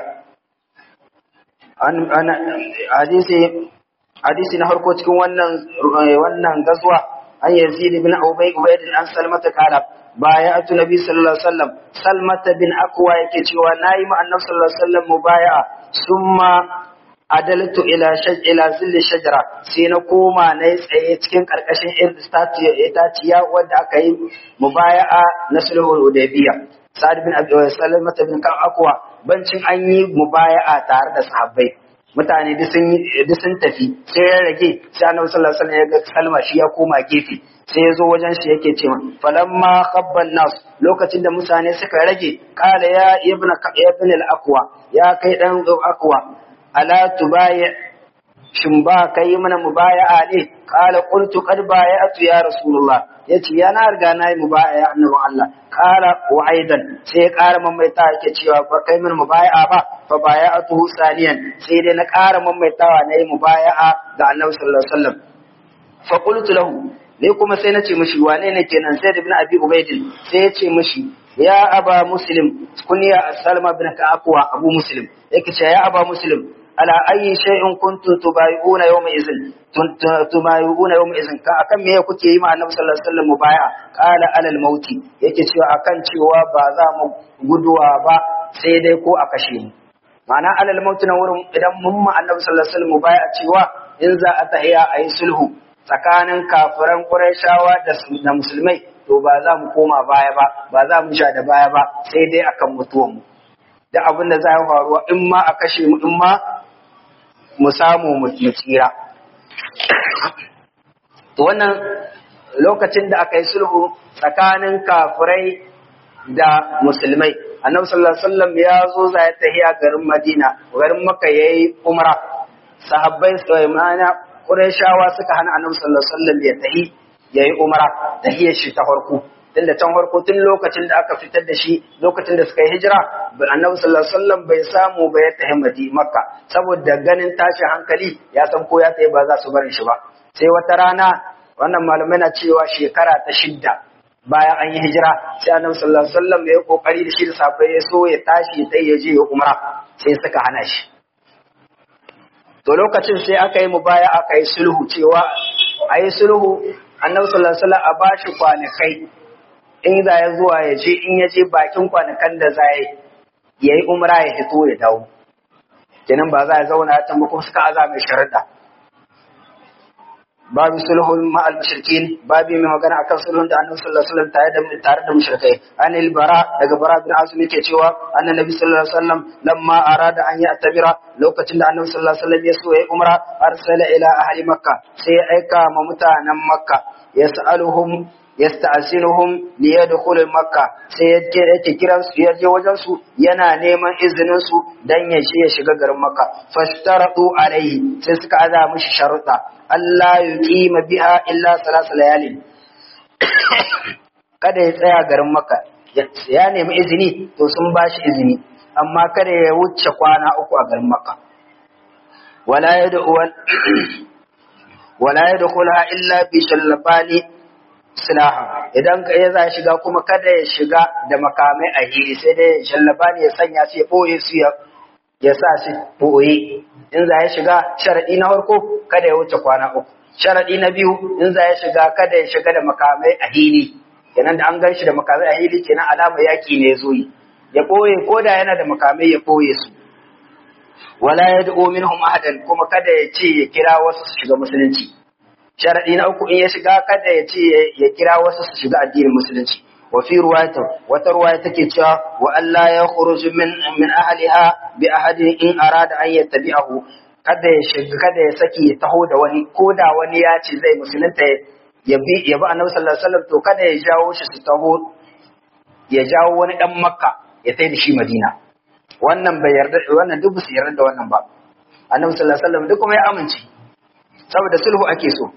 an ana hadisi hadisi na harko cikin wannan wannan gazwa an yazid ibn ubay ubayd an salmata kana bayatu nabi sallallahu alaihi wasallam salmata bin akwa yake cewa nayi ma annabi sallallahu alaihi wasallam mubaya'a summa adaltu ila shaj ila zilli shajara sai na koma na tsaye cikin karkashin itaciya wadda aka yi mubaya'a na sulhul hudaybiya sa'ad bin abi salama bin kan akwa bancin an yi mubaya'a tare da sahabbai mutane duk sun duk sun tafi sai ya rage sai annabi sallallahu alaihi wasallam ya ga salma shi ya koma gefe sai ya zo wajen shi yake cewa falamma khabban nas lokacin da mutane suka rage kala ya ibna ibn al-aqwa ya kai dan akwa ala tubayi shin ba kai mana mubaya'a ne qala qultu qad baya'tu ya rasulullah yace ya na riga nayi mubaya'a annabi Allah qala wa aidan sai ya ƙara mamaita yake cewa ba kai mana mubaya'a ba fa baya'atuhu saniyan sai dai na ƙara mamaitawa nayi mubaya'a ga annabi sallallahu alaihi wasallam fa qultu lahu ne kuma sai na ce mishi wane ne kenan sai ibn abi ubaidin sai ya ce mishi ya aba muslim kunya salma bin ka'akwa abu muslim yake ce ya aba muslim ala ayi shay'in kuntum tubayuna yawma izin tubayuna yawma izin ka akan me kuke yi ma annabi sallallahu alaihi wasallam mubaya qala alal mauti yake cewa akan cewa ba za mu guduwa ba sai dai ko a kashe mu ma'ana alal mauti na wurin idan mun ma annabi sallallahu alaihi wasallam mubaya cewa in za a tahiya ayi sulhu tsakanin kafiran Qurayshawa da musulmai to ba za mu koma baya ba ba za mu sha da baya ba sai dai akan mutuwan mu da abin da za ya faruwa in ma a kashe mu in ma mu samu mu tsira to wannan lokacin da aka yi sulhu tsakanin kafirai da musulmai annabi sallallahu alaihi wasallam ya zo za ya tahiya garin Madina garin Makka yayi umra sahabbai sai mana Qurayshawa suka hana annabi sallallahu alaihi wasallam ya tahi yayi umra tahiyar shi ta farko tun da can farko tun lokacin da aka fitar da shi lokacin da suka yi hijira annabi sallallahu alaihi wasallam bai samu ba ya tahi Madina Makka saboda ganin tashin hankali ya san ko ya tahi ba za su barin shi ba sai wata rana wannan malamai na cewa shekara ta shidda bayan an yi hijira sai annabi sallallahu alaihi wasallam ya kokari da shi da sahabbai ya so ya tashi sai ya je ya umra sai suka hana shi to lokacin sai aka yi mubaya aka yi sulhu cewa a yi sulhu annabi sallallahu alaihi wasallam a bashi kwanakai in za ya zuwa ya je in ya je bakin kwanakan da za ya yi umra ya fito ya dawo kenan ba za ya zauna ya tambo kuma suka aza mai sharuɗa babu sulhul ma'al mushrikin babu mai magana akan sulhun da annabi sallallahu alaihi wasallam tare da tare da mushrikai anil bara daga bara bin azumi ke cewa annabi sallallahu alaihi wasallam lamma arada an ya'tabira lokacin da annabi sallallahu alaihi wasallam ya so ya umra arsala ila ahli makka sai ya aika ma mutanen makka yas'aluhum yasta'sinuhum li yadkhulu makka sai yake yake kiran su yaje wajen su yana neman izinin su dan ya je ya shiga garin makka fashtaratu alaihi sai suka aza mishi sharuɗa Allah yuqima biha illa salasa layalin kada ya tsaya garin makka ya nemi izini to sun bashi izini amma kada ya wuce kwana uku a garin makka wala yad'u wala yadkhulha illa bi shallabani silaha idan ka za shiga kuma kada ya shiga da makamai a hiri sai dai shallaba ne ya sanya su ya ɓoye su ya sa su ɓoye in za ya shiga sharaɗi na farko kada ya wuce kwana uku sharaɗi na biyu in za ya shiga kada ya shiga da makamai a hili kenan da an gan shi da makamai a hili kenan alama yaƙi ne zo yi ya ɓoye ko da yana da makamai ya ɓoye su wala ya da'o minhum ahadan kuma kada ya ce ya kira wasu su shiga musulunci sharadi na uku in ya shiga kada ya ce ya kira wasu su shiga addinin musulunci wa fi ruwayata wata ruwaya take cewa wa Allah ya khuruju min min ahliha bi ahadin in arada an yattabi'ahu kada ya shiga kada ya saki ya taho da wani ko da wani ya ce zai musulunta ya bi ya bi annabi sallallahu alaihi wasallam to kada ya jawo shi su taho ya jawo wani dan makka ya tai da shi madina wannan bai yarda wannan duk su yarda da wannan ba annabi sallallahu alaihi wasallam duk kuma ya amince saboda sulhu ake so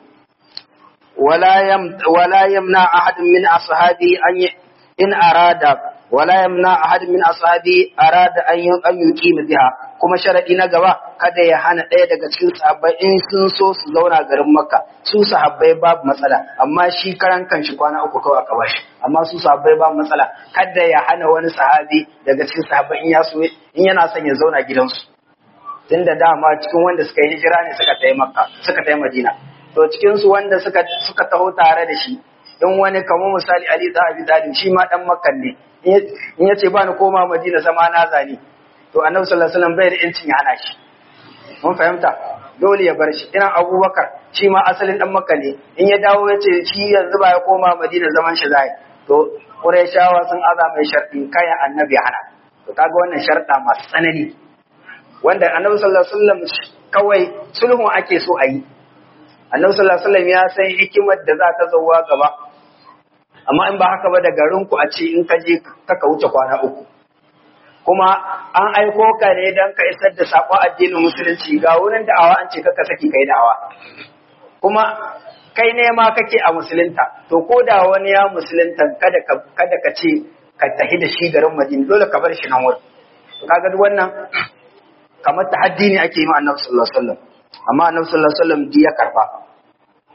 ولا يم ولا يمنع أحد من أصحابه أن ي... إن أراد ولا يمنع أحد من أصحابه أراد أن ي... أن يقيم بها kuma sharadi na gaba kada ya hana ɗaya daga cikin sahabbai in sun so su zauna garin makka su sahabbai babu matsala amma shi karan kanshi kwana uku kawai aka bashi amma su sahabbai babu matsala kada ya hana wani sahabi daga cikin sahabbai in ya so in yana son ya zauna gidansu tunda dama cikin wanda suka yi hijira ne suka tafi makka suka tafi madina to cikin su wanda suka suka taho tare da shi in wani kamar misali Ali da Abi Talib shi ma dan Makkan ne in yace ba ni koma Madina zama na zani to Annabi sallallahu alaihi wasallam bai da incin ya hana shi mun fahimta dole ya bar shi ina Abubakar shi ma asalin dan Makka ne in ya dawo yace shi yanzu ba ya koma Madina zaman shi zai to Qurayshawa sun aza mai sharɗi kayan Annabi hana to kaga wannan sharɗa masu tsanani wanda Annabi sallallahu alaihi wasallam kawai sulhun ake so a yi annabi sallallahu alaihi wasallam ya san hikimar da za ta zauwa gaba amma in ba haka ba da garin ku a ce in ka je ka ka wuce kwana uku kuma an aiko ka ne dan ka isar da sakon addinin musulunci ga wurin da'awa an ce ka ka saki kai da'awa kuma kai ne ma kake a musulunta to ko da wani ya musulunta kada ka kada ka ce ka tahi da shi garin Madina dole ka bar shi nan wurin kaga duk wannan kamar tahaddi ne ake yi ma annabi sallallahu alaihi wasallam amma annabi sallallahu alaihi wasallam ya karba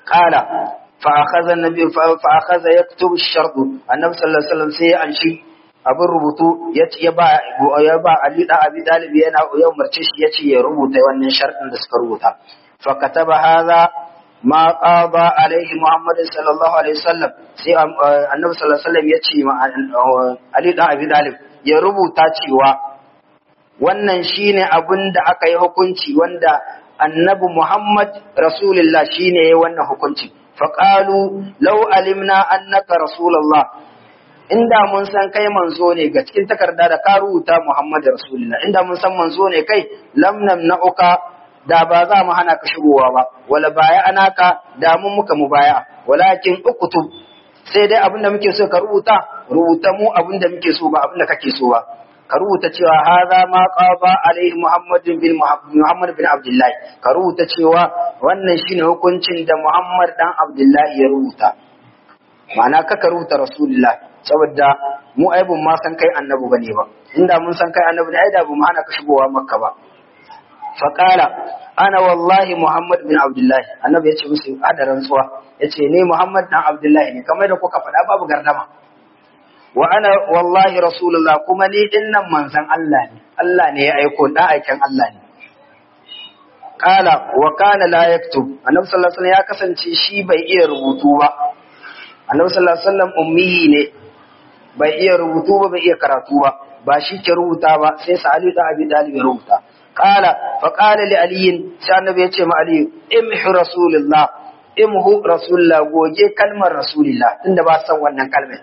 qala fa akhadha an-nabi fa akhadha yaktubu ash-shart annabi sallallahu alaihi wasallam sai an shi abin rubutu ya ya ba ya ba Ali da Abi Talib yana ya umarce shi yace ya rubuta wannan sharɗin da suka rubuta fa kataba hadha ma qada alaihi Muhammad sallallahu alaihi wasallam sai annabi sallallahu alaihi wasallam yace ma Ali da Abi Talib ya rubuta cewa wannan shine abin da aka yi hukunci wanda annabi Muhammad Rasulullah shine ya wannan hukunci faqalu law alimna annaka rasulullah inda mun san kai manzo ne ga cikin takarda da ka rubuta Muhammad Rasulullah inda mun san manzo ne kai lam namna'uka da ba za mu hana ka shigowa ba wala baya anaka da mun muka mu baya walakin uktub sai dai abinda muke so ka rubuta rubuta mu abinda muke so ba abinda kake so ba ka rubuta cewa hadha ma qaba alaihi Muhammad bin Muhammad bin Abdullah ka rubuta cewa wannan shine hukuncin da Muhammad dan Abdullah ya rubuta ma'ana kaka rubuta Rasulullah saboda mu ai bun ma san kai annabi bane ba inda mun san kai annabi ne ai da bu mu hana ka shigowa makka ba fa qala ana wallahi muhammad bin abdullahi annabi ya ce musu hada rantsuwa ya ce ne muhammad dan abdullahi ne kamar da kuka faɗa babu gardama wa ana wallahi rasulullah kuma ni din nan manzon Allah ne Allah ne ya aiko dan aikin Allah ne qala wa kana la yaktub annabi sallallahu alaihi wasallam ya kasance shi bai iya rubutu ba annabi sallallahu alaihi wasallam ummi ne bai iya rubutu ba bai iya karatu ba ba shi ke rubuta ba sai sa Ali da Abi Talib ya rubuta qala fa qala li Ali sai annabi ya ce ma Ali imhu rasulullah imhu rasulullah goge kalmar rasulullah tunda ba san wannan kalmar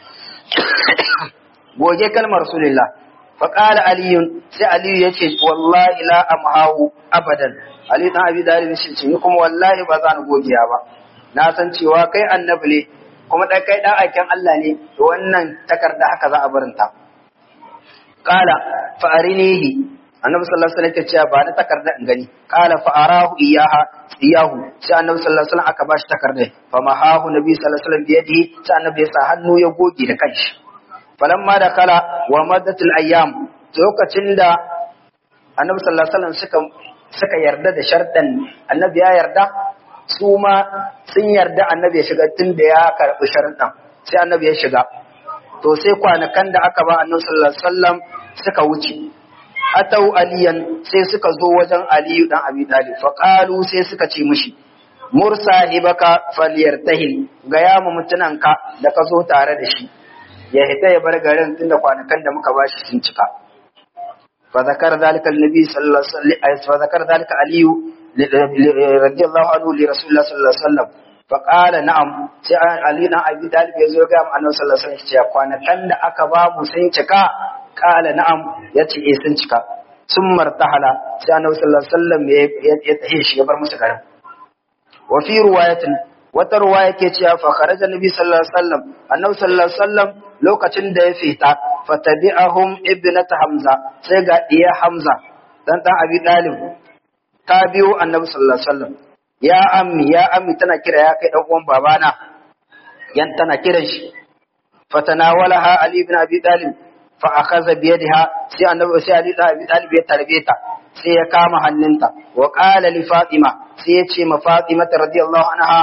goge kalmar rasulullah fa qala Ali sai Ali ya ce wallahi la amhahu abadan Ali dan Abi Talib shi ce ni kuma wallahi ba za ni gogiya ba na san cewa kai annabi ne kuma ɗan kai ɗan aikin Allah ne da wannan takarda haka za a barinta. Kala fa'arinihi annabi sallallahu alaihi wasallam cewa ba na takarda in gani kala fa'arahu iyaha iyahu sai annabi sallallahu alaihi wasallam aka bashi takarda fa mahahu nabi sallallahu alaihi wasallam biyadihi sai annabi ya sa hannu ya goge da kanshi falamma da kala wa maddatul ayyam lokacin da annabi sallallahu alaihi wasallam suka suka yarda da sharɗan annabi ya yarda su ma sun yarda annabi ya shiga tun da ya karɓi sharuɗan sai annabi ya shiga to sai kwanakan da aka ba annabi sallallahu alaihi wasallam suka wuce atau aliyan sai suka zo wajen aliyu dan abi talib fa qalu sai suka ce mishi mursa hibaka falyartahil ga ya mu mutunanka da ka zo tare da shi ya hita ya bar garin tunda kwanakan da muka bashi sun cika fa zakar zalika annabi sallallahu alaihi wasallam fa zakar zalika aliyu رضي الله عنه لرسول الله صلى الله عليه وسلم فقال نعم sai Ali dan Abi Talib ya zo ga Annabi sallallahu alaihi wasallam cewa kwanakan da aka ba mu sun cika qala na'am yace eh sun cika sun martahala sai Annabi sallallahu alaihi wasallam ya tahi shi ya bar musu garin wa fi riwayatin wata ruwaya ke cewa fa kharaja nabi sallallahu alaihi wasallam annabi sallallahu alaihi wasallam lokacin da ya fita fatabi'ahum ibnat hamza sai ga iya hamza dan dan abi dalib ta biyo annabi sallallahu alaihi wasallam ya ammi ya ammi tana kira ya kai dan uwan babana yan tana kiran shi fatanawalaha ali ibn abi talib fa akhadha bi yadiha sai annabi sai ali ibn abi talib ya tarbe ta sai ya kama hannunta wa qala li fatima sai ya ce ma fatima radiyallahu anha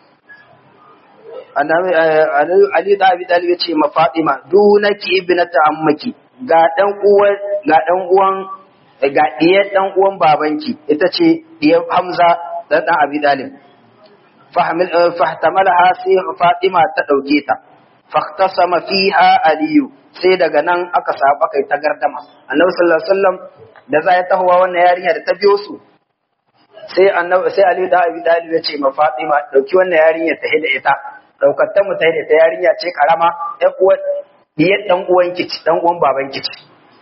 annabi ali ibn abi talib ya ce ma fatima dunaki ibnata ammaki ga dan uwan ga dan uwan ga diyar dan uwan babanki ita ce diyar hamza dan dan abi talib fahtamalaha sai fatima ta dauke ta fahtasama fiha aliyu sai daga nan aka saba kai ta gardama annabi sallallahu alaihi wasallam da za ya tahowa wannan yarinya da ta biyo su sai annabi sai ali da abi talib ya ce ma fatima dauki wannan yarinya ta hida ita daukar ta mu ta hida ta yarinya ce karama ɗan uwan diyar dan uwan kici dan uwan baban kici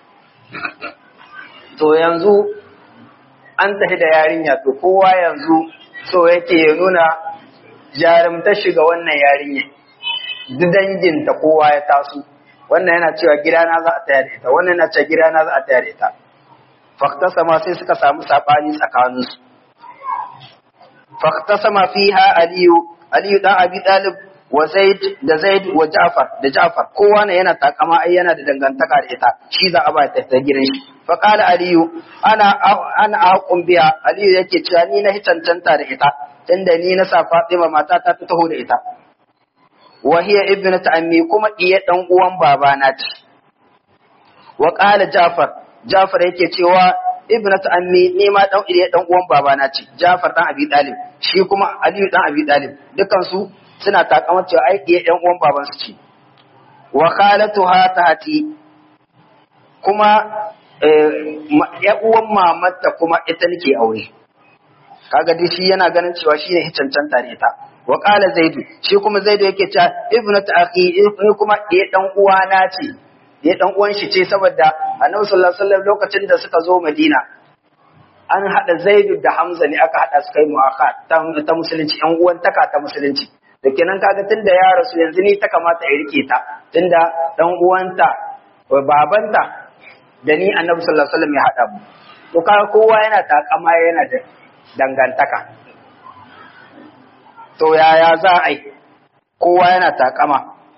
to yanzu an tafi da yarinya to kowa yanzu so yake ya nuna jarumta shiga wannan yarinya duk danginta kowa ya taso wannan yana cewa gidana za a tayar da ita wannan yana cewa gidana za a tayar da ita faktasama sai suka samu sabani tsakaninsu faktasama fiha aliyu aliyu dan abi talib wa Zaid da Zaid wa Ja'far da Ja'far kowa ne yana takama ai yana da dangantaka da ita shi za a ba ta ta gidan shi fa qala aliyu ana ana aqum biya aliyu yake cewa ni na cancanta da ita tunda ni na sa Fatima mata ta ta taho da ita wa hiya ibnatu ammi kuma diye dan uwan babana ce wa qala Ja'far Ja'far yake cewa ibnatu ammi ni ma dan diye dan uwan babana ce Ja'far dan Abi Talib shi kuma Aliyu dan Abi Talib dukan su suna takamar cewa ai ɗaya ɗan uwan babansu ce wa khalatuha tahati kuma ya uwan mamarta kuma ita nake aure kaga dai shi yana ganin cewa shi ne cancanta da ita wa qala zaidu shi kuma zaidu yake cewa ibnatu akhi ni kuma ɗaya ɗan uwana ce ɗaya ɗan uwan shi ce saboda annabi sallallahu alaihi wasallam lokacin da suka zo madina an haɗa zaidu da hamza ne aka haɗa su kai mu'akha ta musulunci ƴan uwan taka ta musulunci da kenan kaga tunda ya rasu yanzu ni ta kamata ya rike ta tunda dan uwanta babanta da ni annabi sallallahu alaihi wasallam ya hada mu to kaga kowa yana takama yana da dangantaka to yaya za a yi kowa yana takama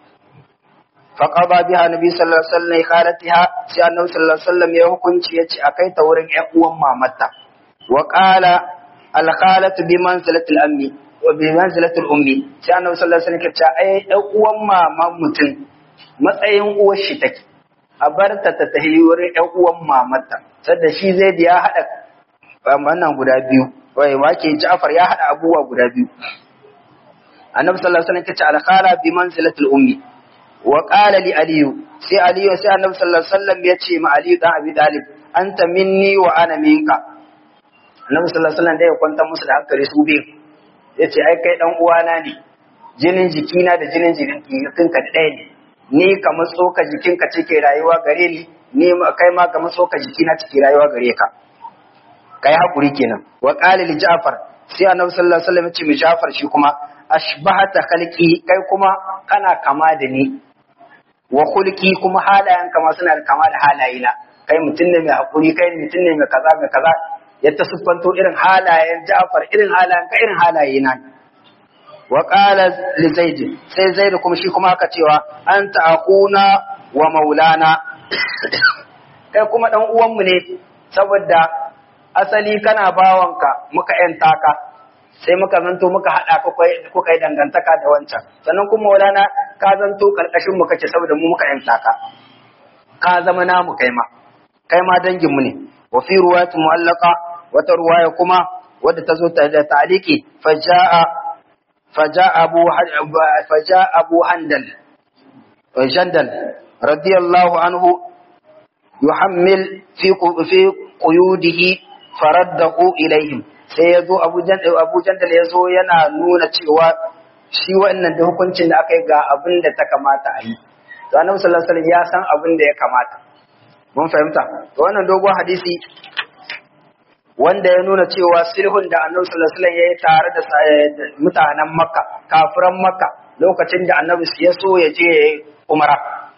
faqada biha nabi sallallahu alaihi wasallam khalatiha sai annabi sallallahu alaihi wasallam ya hukunci yace akai ta wurin ƴan uwan mamarta wa qala al khalatu bi manzilati al ammi wa bi manzilatul ummi sai annabi sallallahu alaihi wasallam ya ce ai dan uwan maman mutum matsayin uwar shi take a bar ta ta tahi wurin ɗan uwan mamarta sadda shi zai da ya hada wannan guda biyu wai wake Ja'far ya hada abubuwa guda biyu annabi sallallahu alaihi wasallam ya ce al khala bi manzilatul ummi wa qala li aliyu sai aliyu sai annabi sallallahu alaihi wasallam ya ce ma aliyu dan abi talib anta minni wa ana minka annabi sallallahu alaihi wasallam da ya kwanta musu da hankali su biyu ya ce ai kai dan uwana ne jinin jikina da jinin jikinka ɗaya ne ni kamar tsoka jikinka cike rayuwa gare ni ni kai ma kamar tsoka jikina cike rayuwa gare ka kai hakuri kenan wa qala li ja'far sai annabi sallallahu alaihi wasallam ya ce mi ja'far shi kuma ashbahata khalqi kai kuma kana kama da ni wa khulqi kuma halayen kama suna da kama da halayena kai mutum ne mai hakuri kai mutum ne mai kaza mai kaza ya ta siffanto irin halayen Ja'far irin halayen ka irin halaye na wa qala li zaid sai zaid kuma shi kuma aka cewa anta akuna wa maulana kai kuma dan uwanmu ne saboda asali kana bawanka muka yanta ka sai muka zanto muka hada ku kai dangantaka da wancan sannan kuma maulana ka zanto karkashin mu kace saboda mu muka yanta ka ka zama namu kai ma kai ma dangin mu ne wa fi ruwayat mu'allaqa wata ruwaya kuma wadda ta zo da taliki faja'a faja'a abu faja'a abu handal jandal radiyallahu anhu yuhammil fi fi quyudihi faraddahu ilaihim sai ya zo abu jandal ya zo yana nuna cewa shi wannan da hukuncin da aka yi ga abin da ta kamata a yi to annabi sallallahu alaihi wasallam ya san abin da ya kamata mun fahimta to wannan dogon hadisi wanda ya nuna cewa sulhun da annabi sallallahu alaihi wasallam ya yi tare da mutanen makka kafiran makka lokacin da annabi ya so ya je ya yi umara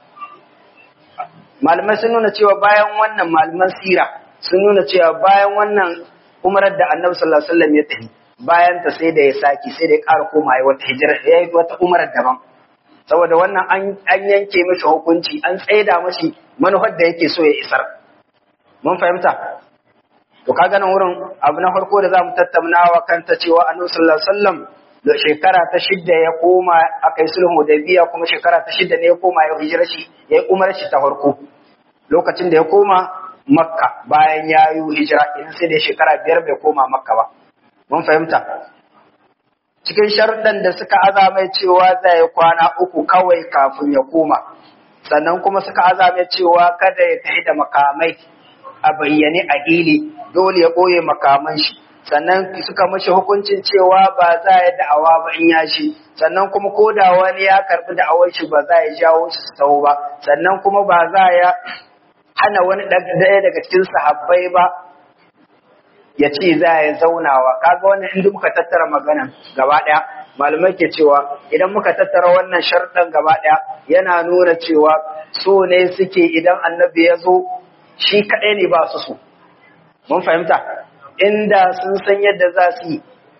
malamai sun nuna cewa bayan wannan malaman sira sun nuna cewa bayan wannan umarar da annabi sallallahu alaihi wasallam ya tafi bayan ta sai da ya saki sai da ya ƙara koma ya wata hijira ya yi wata umarar daban saboda wannan an yanke mashi hukunci an tsaida mashi manufar da yake so ya isar mun fahimta to kaga nan wurin abu na farko da zamu tattaunawa kanta cewa annabi sallallahu alaihi wasallam da shekara ta shidda ya koma akai sulhu da biya kuma shekara ta shidda ne ya koma ya hijira shi ya yi umar shi ta farko lokacin da ya koma makka bayan ya yi hijira idan sai da shekara biyar bai koma makka ba mun fahimta cikin sharuɗan da suka azamai cewa zai yi kwana uku kawai kafin ya koma sannan kuma suka azamai cewa kada ya tafi da makamai a bayyane a hili dole ya ɓoye makaman shi sannan suka mashi hukuncin cewa ba za ya da'awa ba in ya shi sannan kuma ko da wani ya karɓi da'awar shi ba za ya jawo shi su taho ba sannan kuma ba za ya hana wani ɗaya daga cikin sahabbai ba ya ce za ya zaunawa kaga wannan inda muka tattara magana gaba ɗaya malamai ke cewa idan muka tattara wannan sharɗan gaba ɗaya yana nuna cewa so ne suke idan annabi ya zo shi kaɗai ne ba su so mun fahimta inda sun san yadda za su yi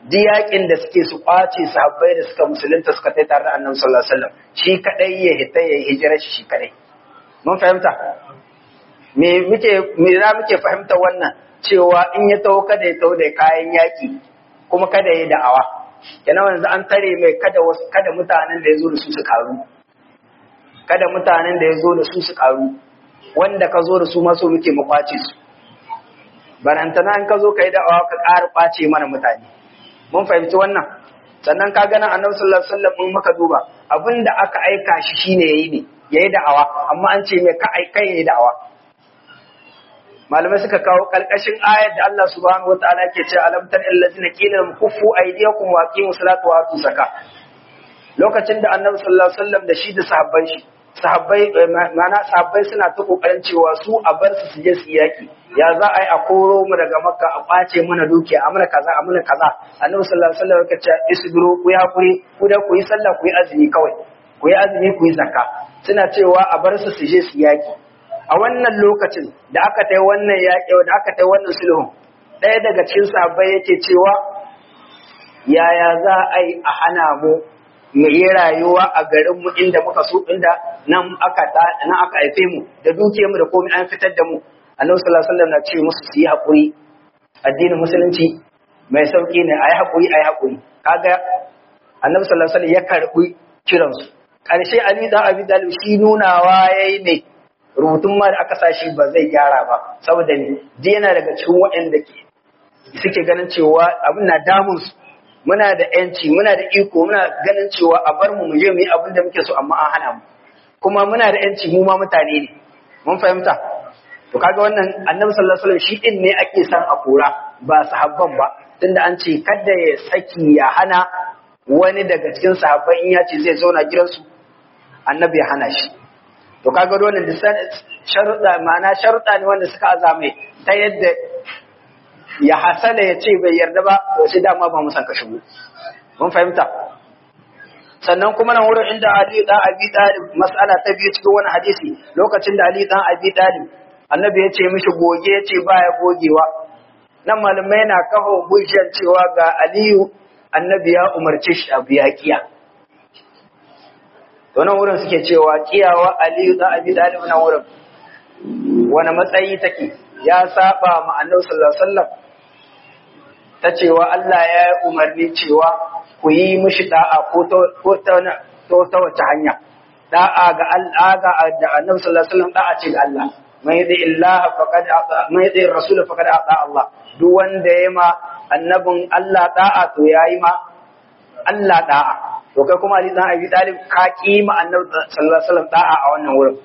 diyakin da suke su kwace sahabbai da suka musulunta suka tai tare da annabi sallallahu alaihi wasallam shi kadai ya hita ya hijira shi kadai mun fahimta me muke me za muke fahimta wannan cewa in ya taho kada ya taho da kayan yaki kuma kada ya da'awa yana yanzu an tare mai kada wasu kada mutanen da ya zo da su su karu kada mutanen da ya zo da su su karu wanda ka zo da su maso muke mu kwace su barantana in ka zo ka yi da'awa ka ƙara kwace mana mutane mun fahimci wannan sannan ka gana annabi sallallahu alaihi wasallam in muka duba abinda aka aika shi shine yayi ne yayi da'awa amma an ce mai ka aika yayi da'awa malamai suka kawo kalkashin ayar da Allah subhanahu wataala ke ce alam tar allazina qila lahum kuffu aydiyakum wa aqimu salata wa atu zakat lokacin da annabi sallallahu alaihi wasallam da shi da sahabban shi sahabbai mana sahabbai suna ta kokarin cewa su a bar su su je su yaki ya za a yi a koro mu daga makka a kwace mana dukiya a mana kaza a mana kaza annabi sallallahu alaihi wasallam ya ce isbiru ku yi hakuri ku da ku yi sallah ku yi azumi kawai ku yi azumi ku yi zakka suna cewa a bar su su je su yaki a wannan lokacin da aka tai wannan yaki da aka tai wannan sulhun ɗaya daga cikin sahabbai yake cewa yaya za a yi a hana mu mu yi rayuwa a garin mu inda muka so inda nan aka nan aka haife mu da dukiyar mu da komai an fitar da mu annabi sallallahu alaihi wasallam na ce musu su yi hakuri addinin musulunci mai sauki ne ayi hakuri ayi hakuri kaga annabi sallallahu alaihi wasallam ya karbi kiran su karshe ali da abi dalib shi nunawa yayi ne rubutun ma da aka sashi ba zai gyara ba saboda ne ji yana daga cikin waɗanda ke suke ganin cewa abin na damun su muna da yanci muna da iko muna ganin cewa a bar mu mu je mu yi abin da muke so amma an hana mu kuma muna da yanci mu ma mutane ne mun fahimta to kaga wannan annabi sallallahu alaihi wasallam shi din ne ake san a kora ba sahabban ba tunda an ce kada ya saki ya hana wani daga cikin sahabban in ya ce zai zauna gidansu annabi ya hana shi to kaga wannan sharuɗa ma'ana sharuɗa ne wanda suka azame ta yadda ya hasala ya ce bai yarda ba to sai dama ba mu san ka shigo mun fahimta sannan kuma nan wurin inda Ali dan Abi Talib mas'ala ta biyu cikin wani hadisi lokacin da Ali dan Abi Talib annabi ya ce mishi goge ya ce baya gogewa nan malamai na kafa hujjar cewa ga Aliyu annabi ya umarce shi a biya kiya to nan wurin suke cewa kiyawa Aliyu dan Abi Talib nan wurin wani matsayi take ya saba ma annabi sallallahu alaihi wasallam ta cewa Allah ya yi umarni cewa ku yi mishi da'a ko ta ta wace hanya da'a ga Allah da annabi sallallahu alaihi wasallam da'a ce ga Allah mai da Allah faqad mai da rasul faqad ata Allah duk wanda ya ma annabin Allah da'a to yayi ma Allah da'a to kai kuma Ali dan Abi Talib ka kima annabi sallallahu alaihi wasallam da'a a wannan wurin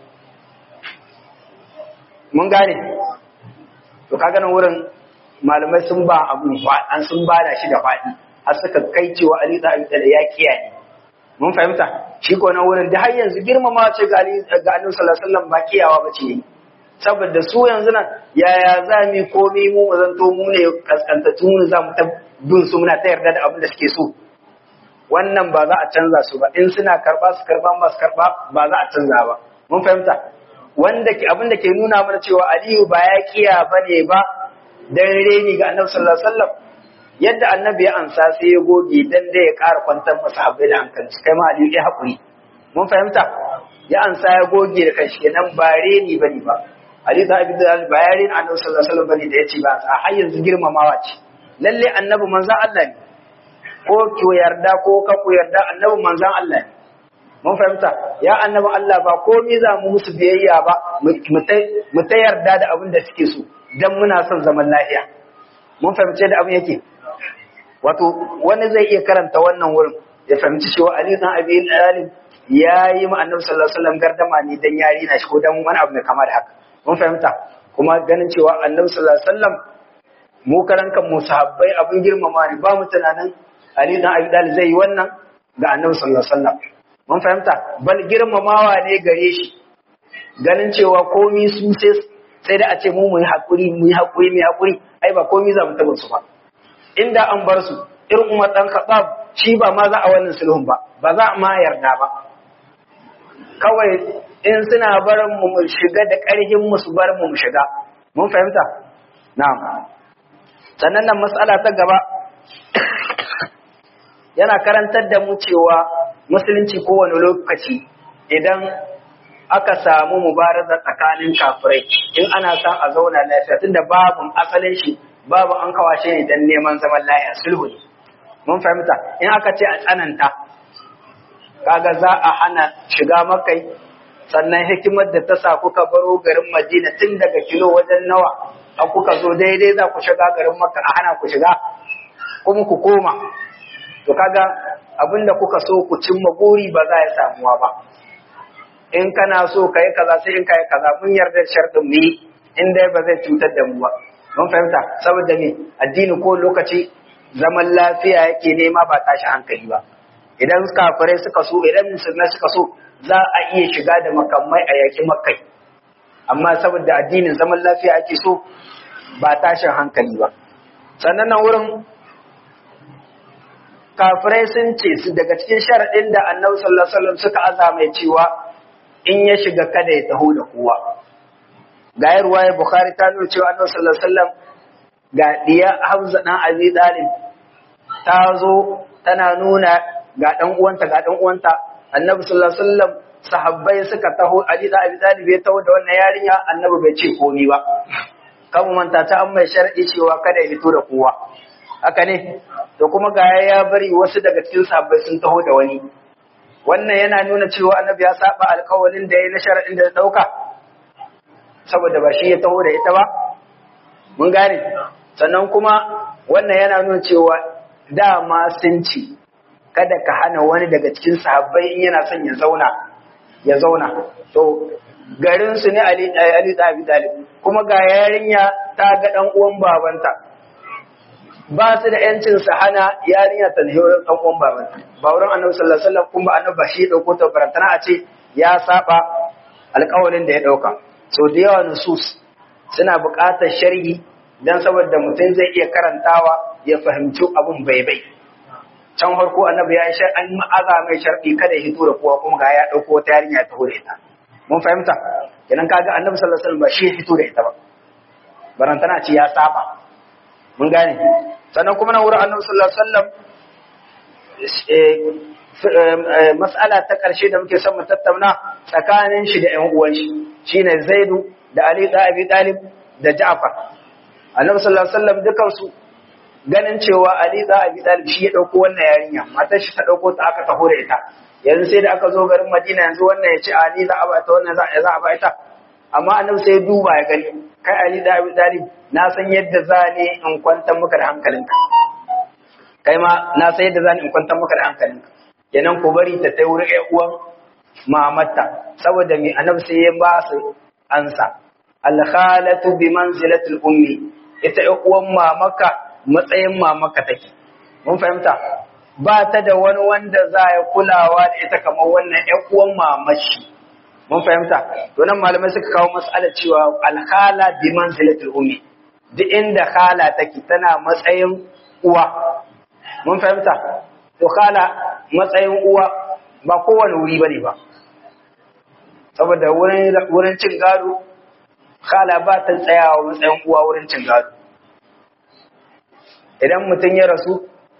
mun gane to kaga nan wurin malamai sun ba abu an sun ba da shi da faɗi har suka kai cewa Ali da Abi Talib ya kiyaye mun fahimta shi ko nan wurin da har yanzu girmama ce ga Ali ga Annabi sallallahu alaihi wasallam ba kiyawa bace ne saboda su yanzu nan yaya za mu komai mu mu zanto mu ne kaskantattu mu za mu ta bin su muna ta yarda da abin da suke so wannan ba za a canza su ba in suna karba su karba ba su karba ba za a canza ba mun fahimta wanda ke abin da ke nuna mana cewa Aliyu ba ya kiya bane ba dan reni ga Annabi sallallahu alaihi wasallam yadda Annabi ya ansa sai ya goge dan da ya ƙara kwantar masa habbai da hankali kai ma Aliyu ya hakuri mun fahimta ya ansa ya goge da kanshi kenan ba reni bane ba Ali da Abi Dalal ba ya reni Annabi sallallahu alaihi wasallam bane da yace ba a har yanzu girmamawa ce lalle Annabi manzon Allah ne ko ki yarda ko ka ku yarda Annabi manzon Allah ne mun fahimta ya annabi Allah ba komai za mu musu biyayya ba mu ta yarda da abin da suke so dan muna son zaman lafiya mun fahimce da abin yake wato wani zai iya karanta wannan wurin ya fahimci cewa Ali dan Abi Talib ya yi ma annabi sallallahu alaihi wasallam gardama ne dan yari na shi ko dan wani abu mai kama da haka mun fahimta kuma ganin cewa annabi sallallahu alaihi wasallam mu karan kan mu sahabbai abin girmama ne ba mu tunanin Ali dan Abi Talib zai yi wannan ga annabi sallallahu alaihi wasallam mun fahimta bal girmamawa ne gare shi ganin cewa komi su sai sai da a ce mu muyi hakuri muyi hakuri muyi hakuri ai ba komi za mu taba su ba inda an bar su irin Umar dan Khattab shi ba ma za a wannan sulhun ba ba za a ma yarda ba kawai in suna barin mu mu shiga da ƙarfin mu su bar mu mu shiga mun fahimta na'am sannan nan mas'ala ta gaba yana karantar da mu cewa musulunci kowane lokaci idan aka samu mubaraza tsakanin kafirai in ana son a zauna lafiya tunda babu asalin shi babu an kawashe ne dan neman zaman lafiya sulhu ne mun fahimta in aka ce a tsananta kaga za a hana shiga makai sannan hikimar da ta sa kuka baro garin Madina tun daga kilo wajen nawa a kuka zo daidai za ku shiga garin Makka a hana ku shiga kuma ku koma to kaga abinda kuka so ku cimma guri ba za ya samuwa ba in kana so ka yi kaza sai in ka yi kaza mun yarda sharɗin mu yi in dai ba zai cutar da mu ba mun fahimta saboda me addini ko lokaci zaman lafiya yake nema ba tashi hankali ba idan kafirai suka so idan musulmai suka so za a iya shiga da makamai a yaki makai amma saboda addinin zaman lafiya ake so ba tashin hankali ba sannan nan wurin kafirai sun ce su daga cikin sharaɗin da annabi sallallahu alaihi wasallam suka aza mai cewa in ya shiga kada ya taho da kowa ga ruwaya bukhari ta nuna cewa annabi sallallahu alaihi wasallam ga diya hamza dan abi dalib ta zo tana nuna ga dan uwanta ga dan uwanta annabi sallallahu alaihi wasallam sahabbai suka taho ali da abi dalib ya taho da wannan yarinya annabi bai ce komai ba kan manta ta an mai shar'i cewa kada ya fito da kowa haka ne to kuma ga ya bari wasu daga cikin sahabbai sun taho da wani wannan yana nuna cewa annabi ya saba alkawalin da ya na sharaɗin da ya ɗauka saboda ba shi ya taho da ita ba mun gane sannan kuma wannan yana nuna cewa dama sun ci kada ka hana wani daga cikin sahabbai in yana son ya zauna ya zauna to garin su ne Ali Ali Abi Talib kuma ga yarinya ta ga dan uwan babanta ba su da yancin su hana yarinya ta ne wurin dan uwan babanta ba wurin Annabi sallallahu alaihi wasallam kuma Annabi ba shi dauko ta barantana a ce ya saba alƙawarin da ya dauka so da yawa nusus suna buƙatar sharhi dan saboda mutum zai iya karantawa ya fahimci abun bai bai can farko annabi ya yi an ma'aza mai sharɗi kada ya hito da kowa kuma ga ya ɗauko wata yarinya ta da ita mun fahimta idan kaga annabi sallallahu alaihi wasallam ba shi ya fito da ita ba barantana ce ya saba mun gane sannan kuma na wurin annabi sallallahu alaihi wasallam mas'ala ta ƙarshe da muke son mu tattauna tsakanin shi da ƴan uwan shi shine Zaidu da Ali da Abi Talib da Ja'far annabi sallallahu alaihi wasallam dukansu ganin cewa Ali da Abi Talib shi ya dauko wannan yarinya matar shi ta dauko ta aka taho da ita yanzu sai da aka zo garin Madina yanzu wannan ya ce Ali za a ba ta wannan za a ba ita amma annabi sai ya duba ya gani kai Ali da Abi Talib na san yadda za ne in kwantar maka da hankalinka kai ma na san yadda za ni in kwantar maka da hankalinka kenan ku bari ta tai wurin ƴan uwan mamatta saboda me annabi sai ya ba su ansa al khalatu bi manzilatil ummi ita ƴan uwan mamaka matsayin mamaka take mun fahimta ba ta da wani wanda za ya kulawa da ita kamar wannan ƴan uwan mamashi mun fahimta to nan malamai suka kawo mas'ala cewa alhala bi manzilatil ummi duk inda khala take tana matsayin uwa mun fahimta to khala matsayin uwa ba kowane wuri bane ba saboda wurin wurin cin gado khala ba ta tsayawa matsayin uwa wurin cin gado idan mutum ya rasu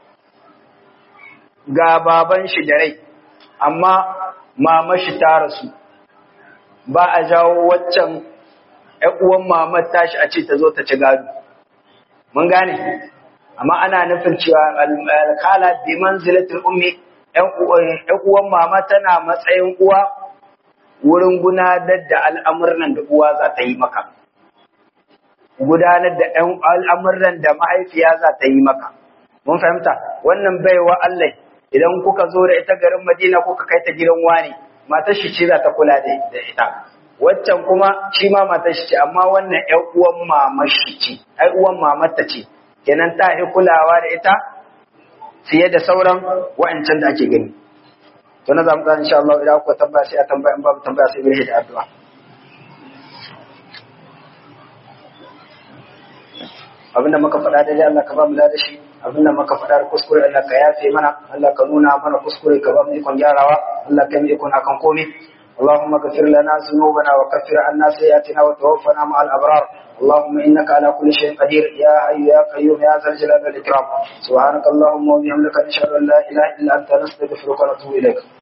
ga baban shi da rai amma mama shi ta rasu ba a jawo waccan uwan mamar tashi a ce ta zo ta ci gado mun gane amma ana nufin cewa alkala bi manzilatul ummi uwan mama tana matsayin uwa wurin gudanar da al'amuran da uwa za ta yi maka gudanar da al'amuran da mahaifiya za ta yi maka. Mun fahimta, wannan baiwa Allah idan kuka zo da ita garin Madina kuka kai ta gidan wani, matar shi ce za ta kula da ita. Waccan kuma shi ma matar shi ce, amma wannan ‘yan uwan mamar shi ce, ‘ai uwan mamarta ce, kenan ta yi kulawa da ita fiye da sauran wa'ancan da ake gani. To na zamu insha Allah idan kuka tambaya sai a tambaya in babu tambaya sai mu da addu'a. abinda muka faɗa daidai Allah ka ba mu da shi abinda muka faɗa da kuskure Allah ka yafe mana Allah ka nuna mana kuskure ka ba mu ikon gyarawa Allah ka yi ikon akan komai اللهم اغفر لنا ذنوبنا وكفر عنا سيئاتنا وتوفنا مع الأبرار اللهم إنك على كل شيء قدير يا حي يا قيوم يا ذا الجلال والإكرام سبحانك اللهم وبحمدك نشهد أن لا إله إلا أنت نستغفرك ونتوب إليك